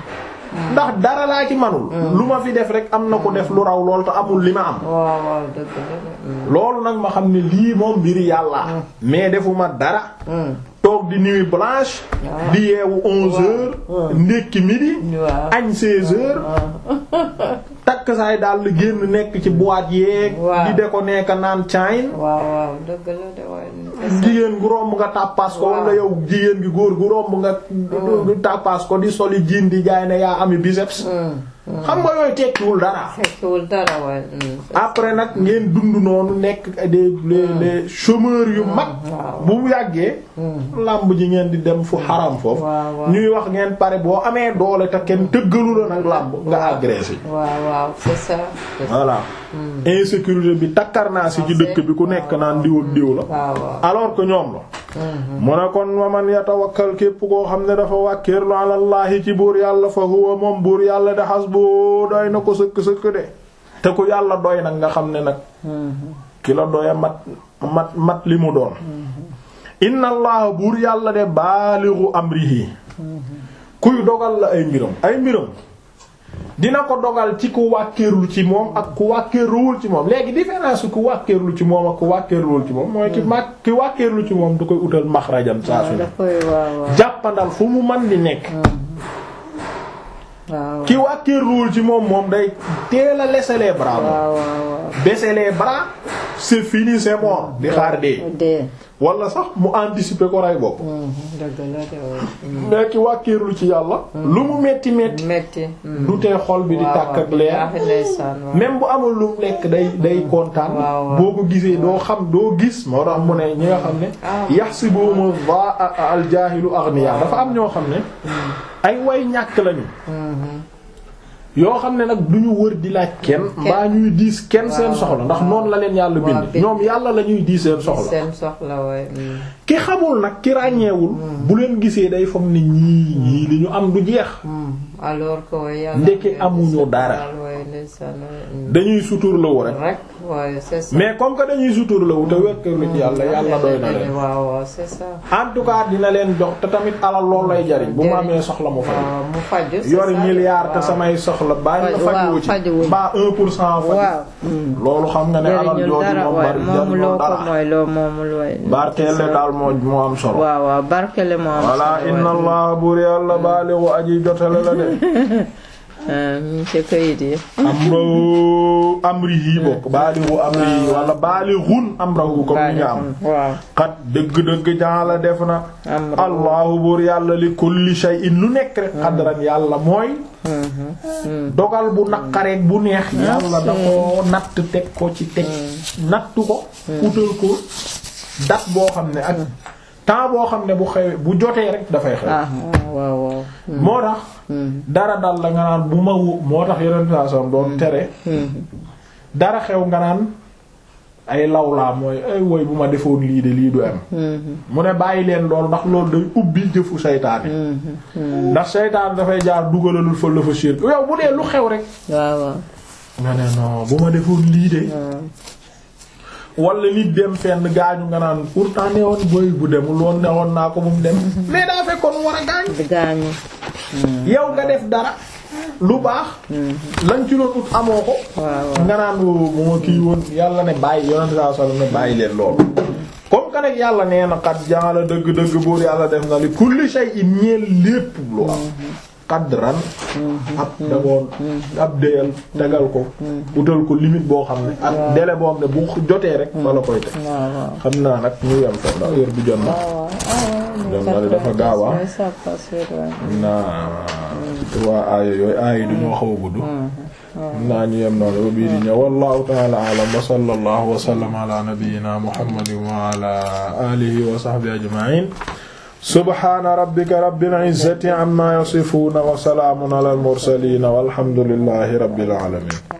ndax dara laa ci manul lu ma fi def rek am na ko def lu raw lool te amul li ma am waaw waaw dëgg la loolu nag ma xam ne lii moom mbiri yàlla mais defuma dara toog di nuit blanche di yeewu onze heures ndékki midi waaw añ seize heures takk saay daal di génn nekk ci boîte yeeg Waaw. di de ko nekk naan cayn waaw waaw dëgg la de waaye jigéen gu romb nga tàppaas ko wala yow jigéen gi góor gu romb nga du tàppaas ko di soli jiin di jaay ne yaa ami biceps xam nga yooyu tekkiwul dara fekkiwul dara waaye après nag ngeen dund noonu nekk des les les chômeurs yu mag waaw. bu mu yàggee làmb ji ngeen di dem fu xaram foofu waaw waaw. ñuy wax ngeen pare boo amee doole te kenn tëggalu la nag làmb nga agressé waaw waaw c'est ça c'est ça. voilà insécurité bi takkar naa si ci dëkk bi ku nekk naan diw ak diw la waaw waaw alors que ñoom la mu ne kon wa man yatawakkal képp koo xam ne dafa wàkkeerlu alallahi ci buur yàlla fa huwa moom buur yàlla de hasbu doy na ko sëkk-sëkk de te ku yàlla doy nag nga xam ne nag ki la doya mat mat mat li mu doon inna allaha buur yàlla de baaligu amrihi kuy dogal la ay mbiram ay mbiram dina ko dogal ci ku wàkkeerlu ci moom ak ku wàkkeerluwul ci moom léegi différence ku wàkkeerlu ci moom ak ku wàkkeerluwul ci moom mooy ki ma ki wàkkeerlu ci moom du koy utal maxrajam saa su ne da koy waaw waaw jàppandal fu mu man di nekk waaw ki wàkkeerluwul ci moom moom day teel a laisser les bras moom waaw waaw baisser les bras c'est fini c'est mort di xaar dee dee wala sax mu anticiper ko rey bopp dëgg la de waaye mais ki wàkkeerlu ci yàlla lu mu metti metti metti du tee xol bi di tàkk ak leer ndeysaan waaw même bu amul lu mu lekk day day kontaan waaw, waaw. boo ko gisee doo xam doo gis moo tax mu ne ñi nga xam ne Ah. yaxsibuhum al jaahilu aghniya dafa am ñoo xam ne ay way ñàkk lañu yoo xam ne nag du ñu wër di laaj kenn mbaa ñuy diis kenn seen soxla ndax noonu la leen yàlla waaw, bind bind. ñoom yàlla la ñuy diis seen soxla seen soxla waaye ki xamul nag ki ràññeewul bu leen gisee day foog ne ñii ñii li ñu am du jeex alors que waaye yàlla Ndeke amuñu dara. waaye ndeysaan waaye dañuy suturlawu rek rek waaye c'est ça mais comme que dañuy suturlawu te wekkeelu ci yàlla yàlla doy na leen waaw waaw c'est ça en tout cas dina leen jox te tamit alal loolu lay jariñ bu ma amee soxla mu fay waaw mu faju c'est yori ça. milliard te waaw. samay soxla baa nga Faj- fajuwu waaw, ci fajuwul. ba un pour cent faj waaw loolu xam nga ne alal jëriñul jooju dara moom waaye bari moomu jariñul loo ko dara mooy loo moomul waaye barkeele daal moo moo am solo waaw waaw barkele moo am walla solo inna waaye. allah buur yàlla baaligu aji jotale la de ah mi ngi ci kayit yi amru amrihi bokk baaligu amrihi wala baalighun amrahu comme ni nga am waaw xat dëgg-dëgg jaala def na Amru. allahu buur yàlla li kulli shay'in lu nekk rek xadran yàlla mooy dogal bu naqareek bu neex yàlla da ko natt teg ko ci teg nattu ko utal ko date boo xam ne ak temps boo xam ne bu xewee bu jotee rek dafay xew ah waaw waaw moo tax dara dal la nga naan bu ma wu moo tax yeneen saa doon tere dara xew nga naan ay lawlaa mooy ay woy bu ma defoon lii de lii du am mu ne bàyyi leen lool ndax loolu day ubbi jëfu seytaane ndax seytaane dafay jaar dugalalul fa la fa shirk yow bu dee lu xew rek waaw waaw nga ne non bu ma defoon lii de wala nit dem fenn gaañu nga naan pourtant ne woon boy bu demul woon ne woon naa ko bu mu dem mais daa fekkoon mu war a gaañ di gaañu yow nga def dara lu baax lañ ci doon ut amoo ko waaw waaw nga naan bu ma kii woon yàlla ne bàyyi yonent saa sallam ne bàyyi leen loolu comme que nag yàlla nee na xat jaala dëgg-dëgg buur yàlla def na li kulli shay'in ñeel lépp lu am qadran ab dagoon ab déyal tegal ko utal ko limite boo xam ne ak délai boo xam ne bu jotee rek fa la koy teg waaw waaw xam naa nag ñu yem fa ndax heure bi jot na dem na dafa gaaw ah ça passe vite waaye. naa trois aaya yooyu aaya yi duñoo xaw a gudd naa ñu yem noonu ba bii di ñëw wallahu ta'ala a'lam wa sallallahu wa sallama ala nabiyyina muhammadin wa ala alihi wa sahbihi ajma'in subhana rabbika rabbil izzati amma yasifun wa salamun ala al mursalin walhamdulillahi rabbil alamin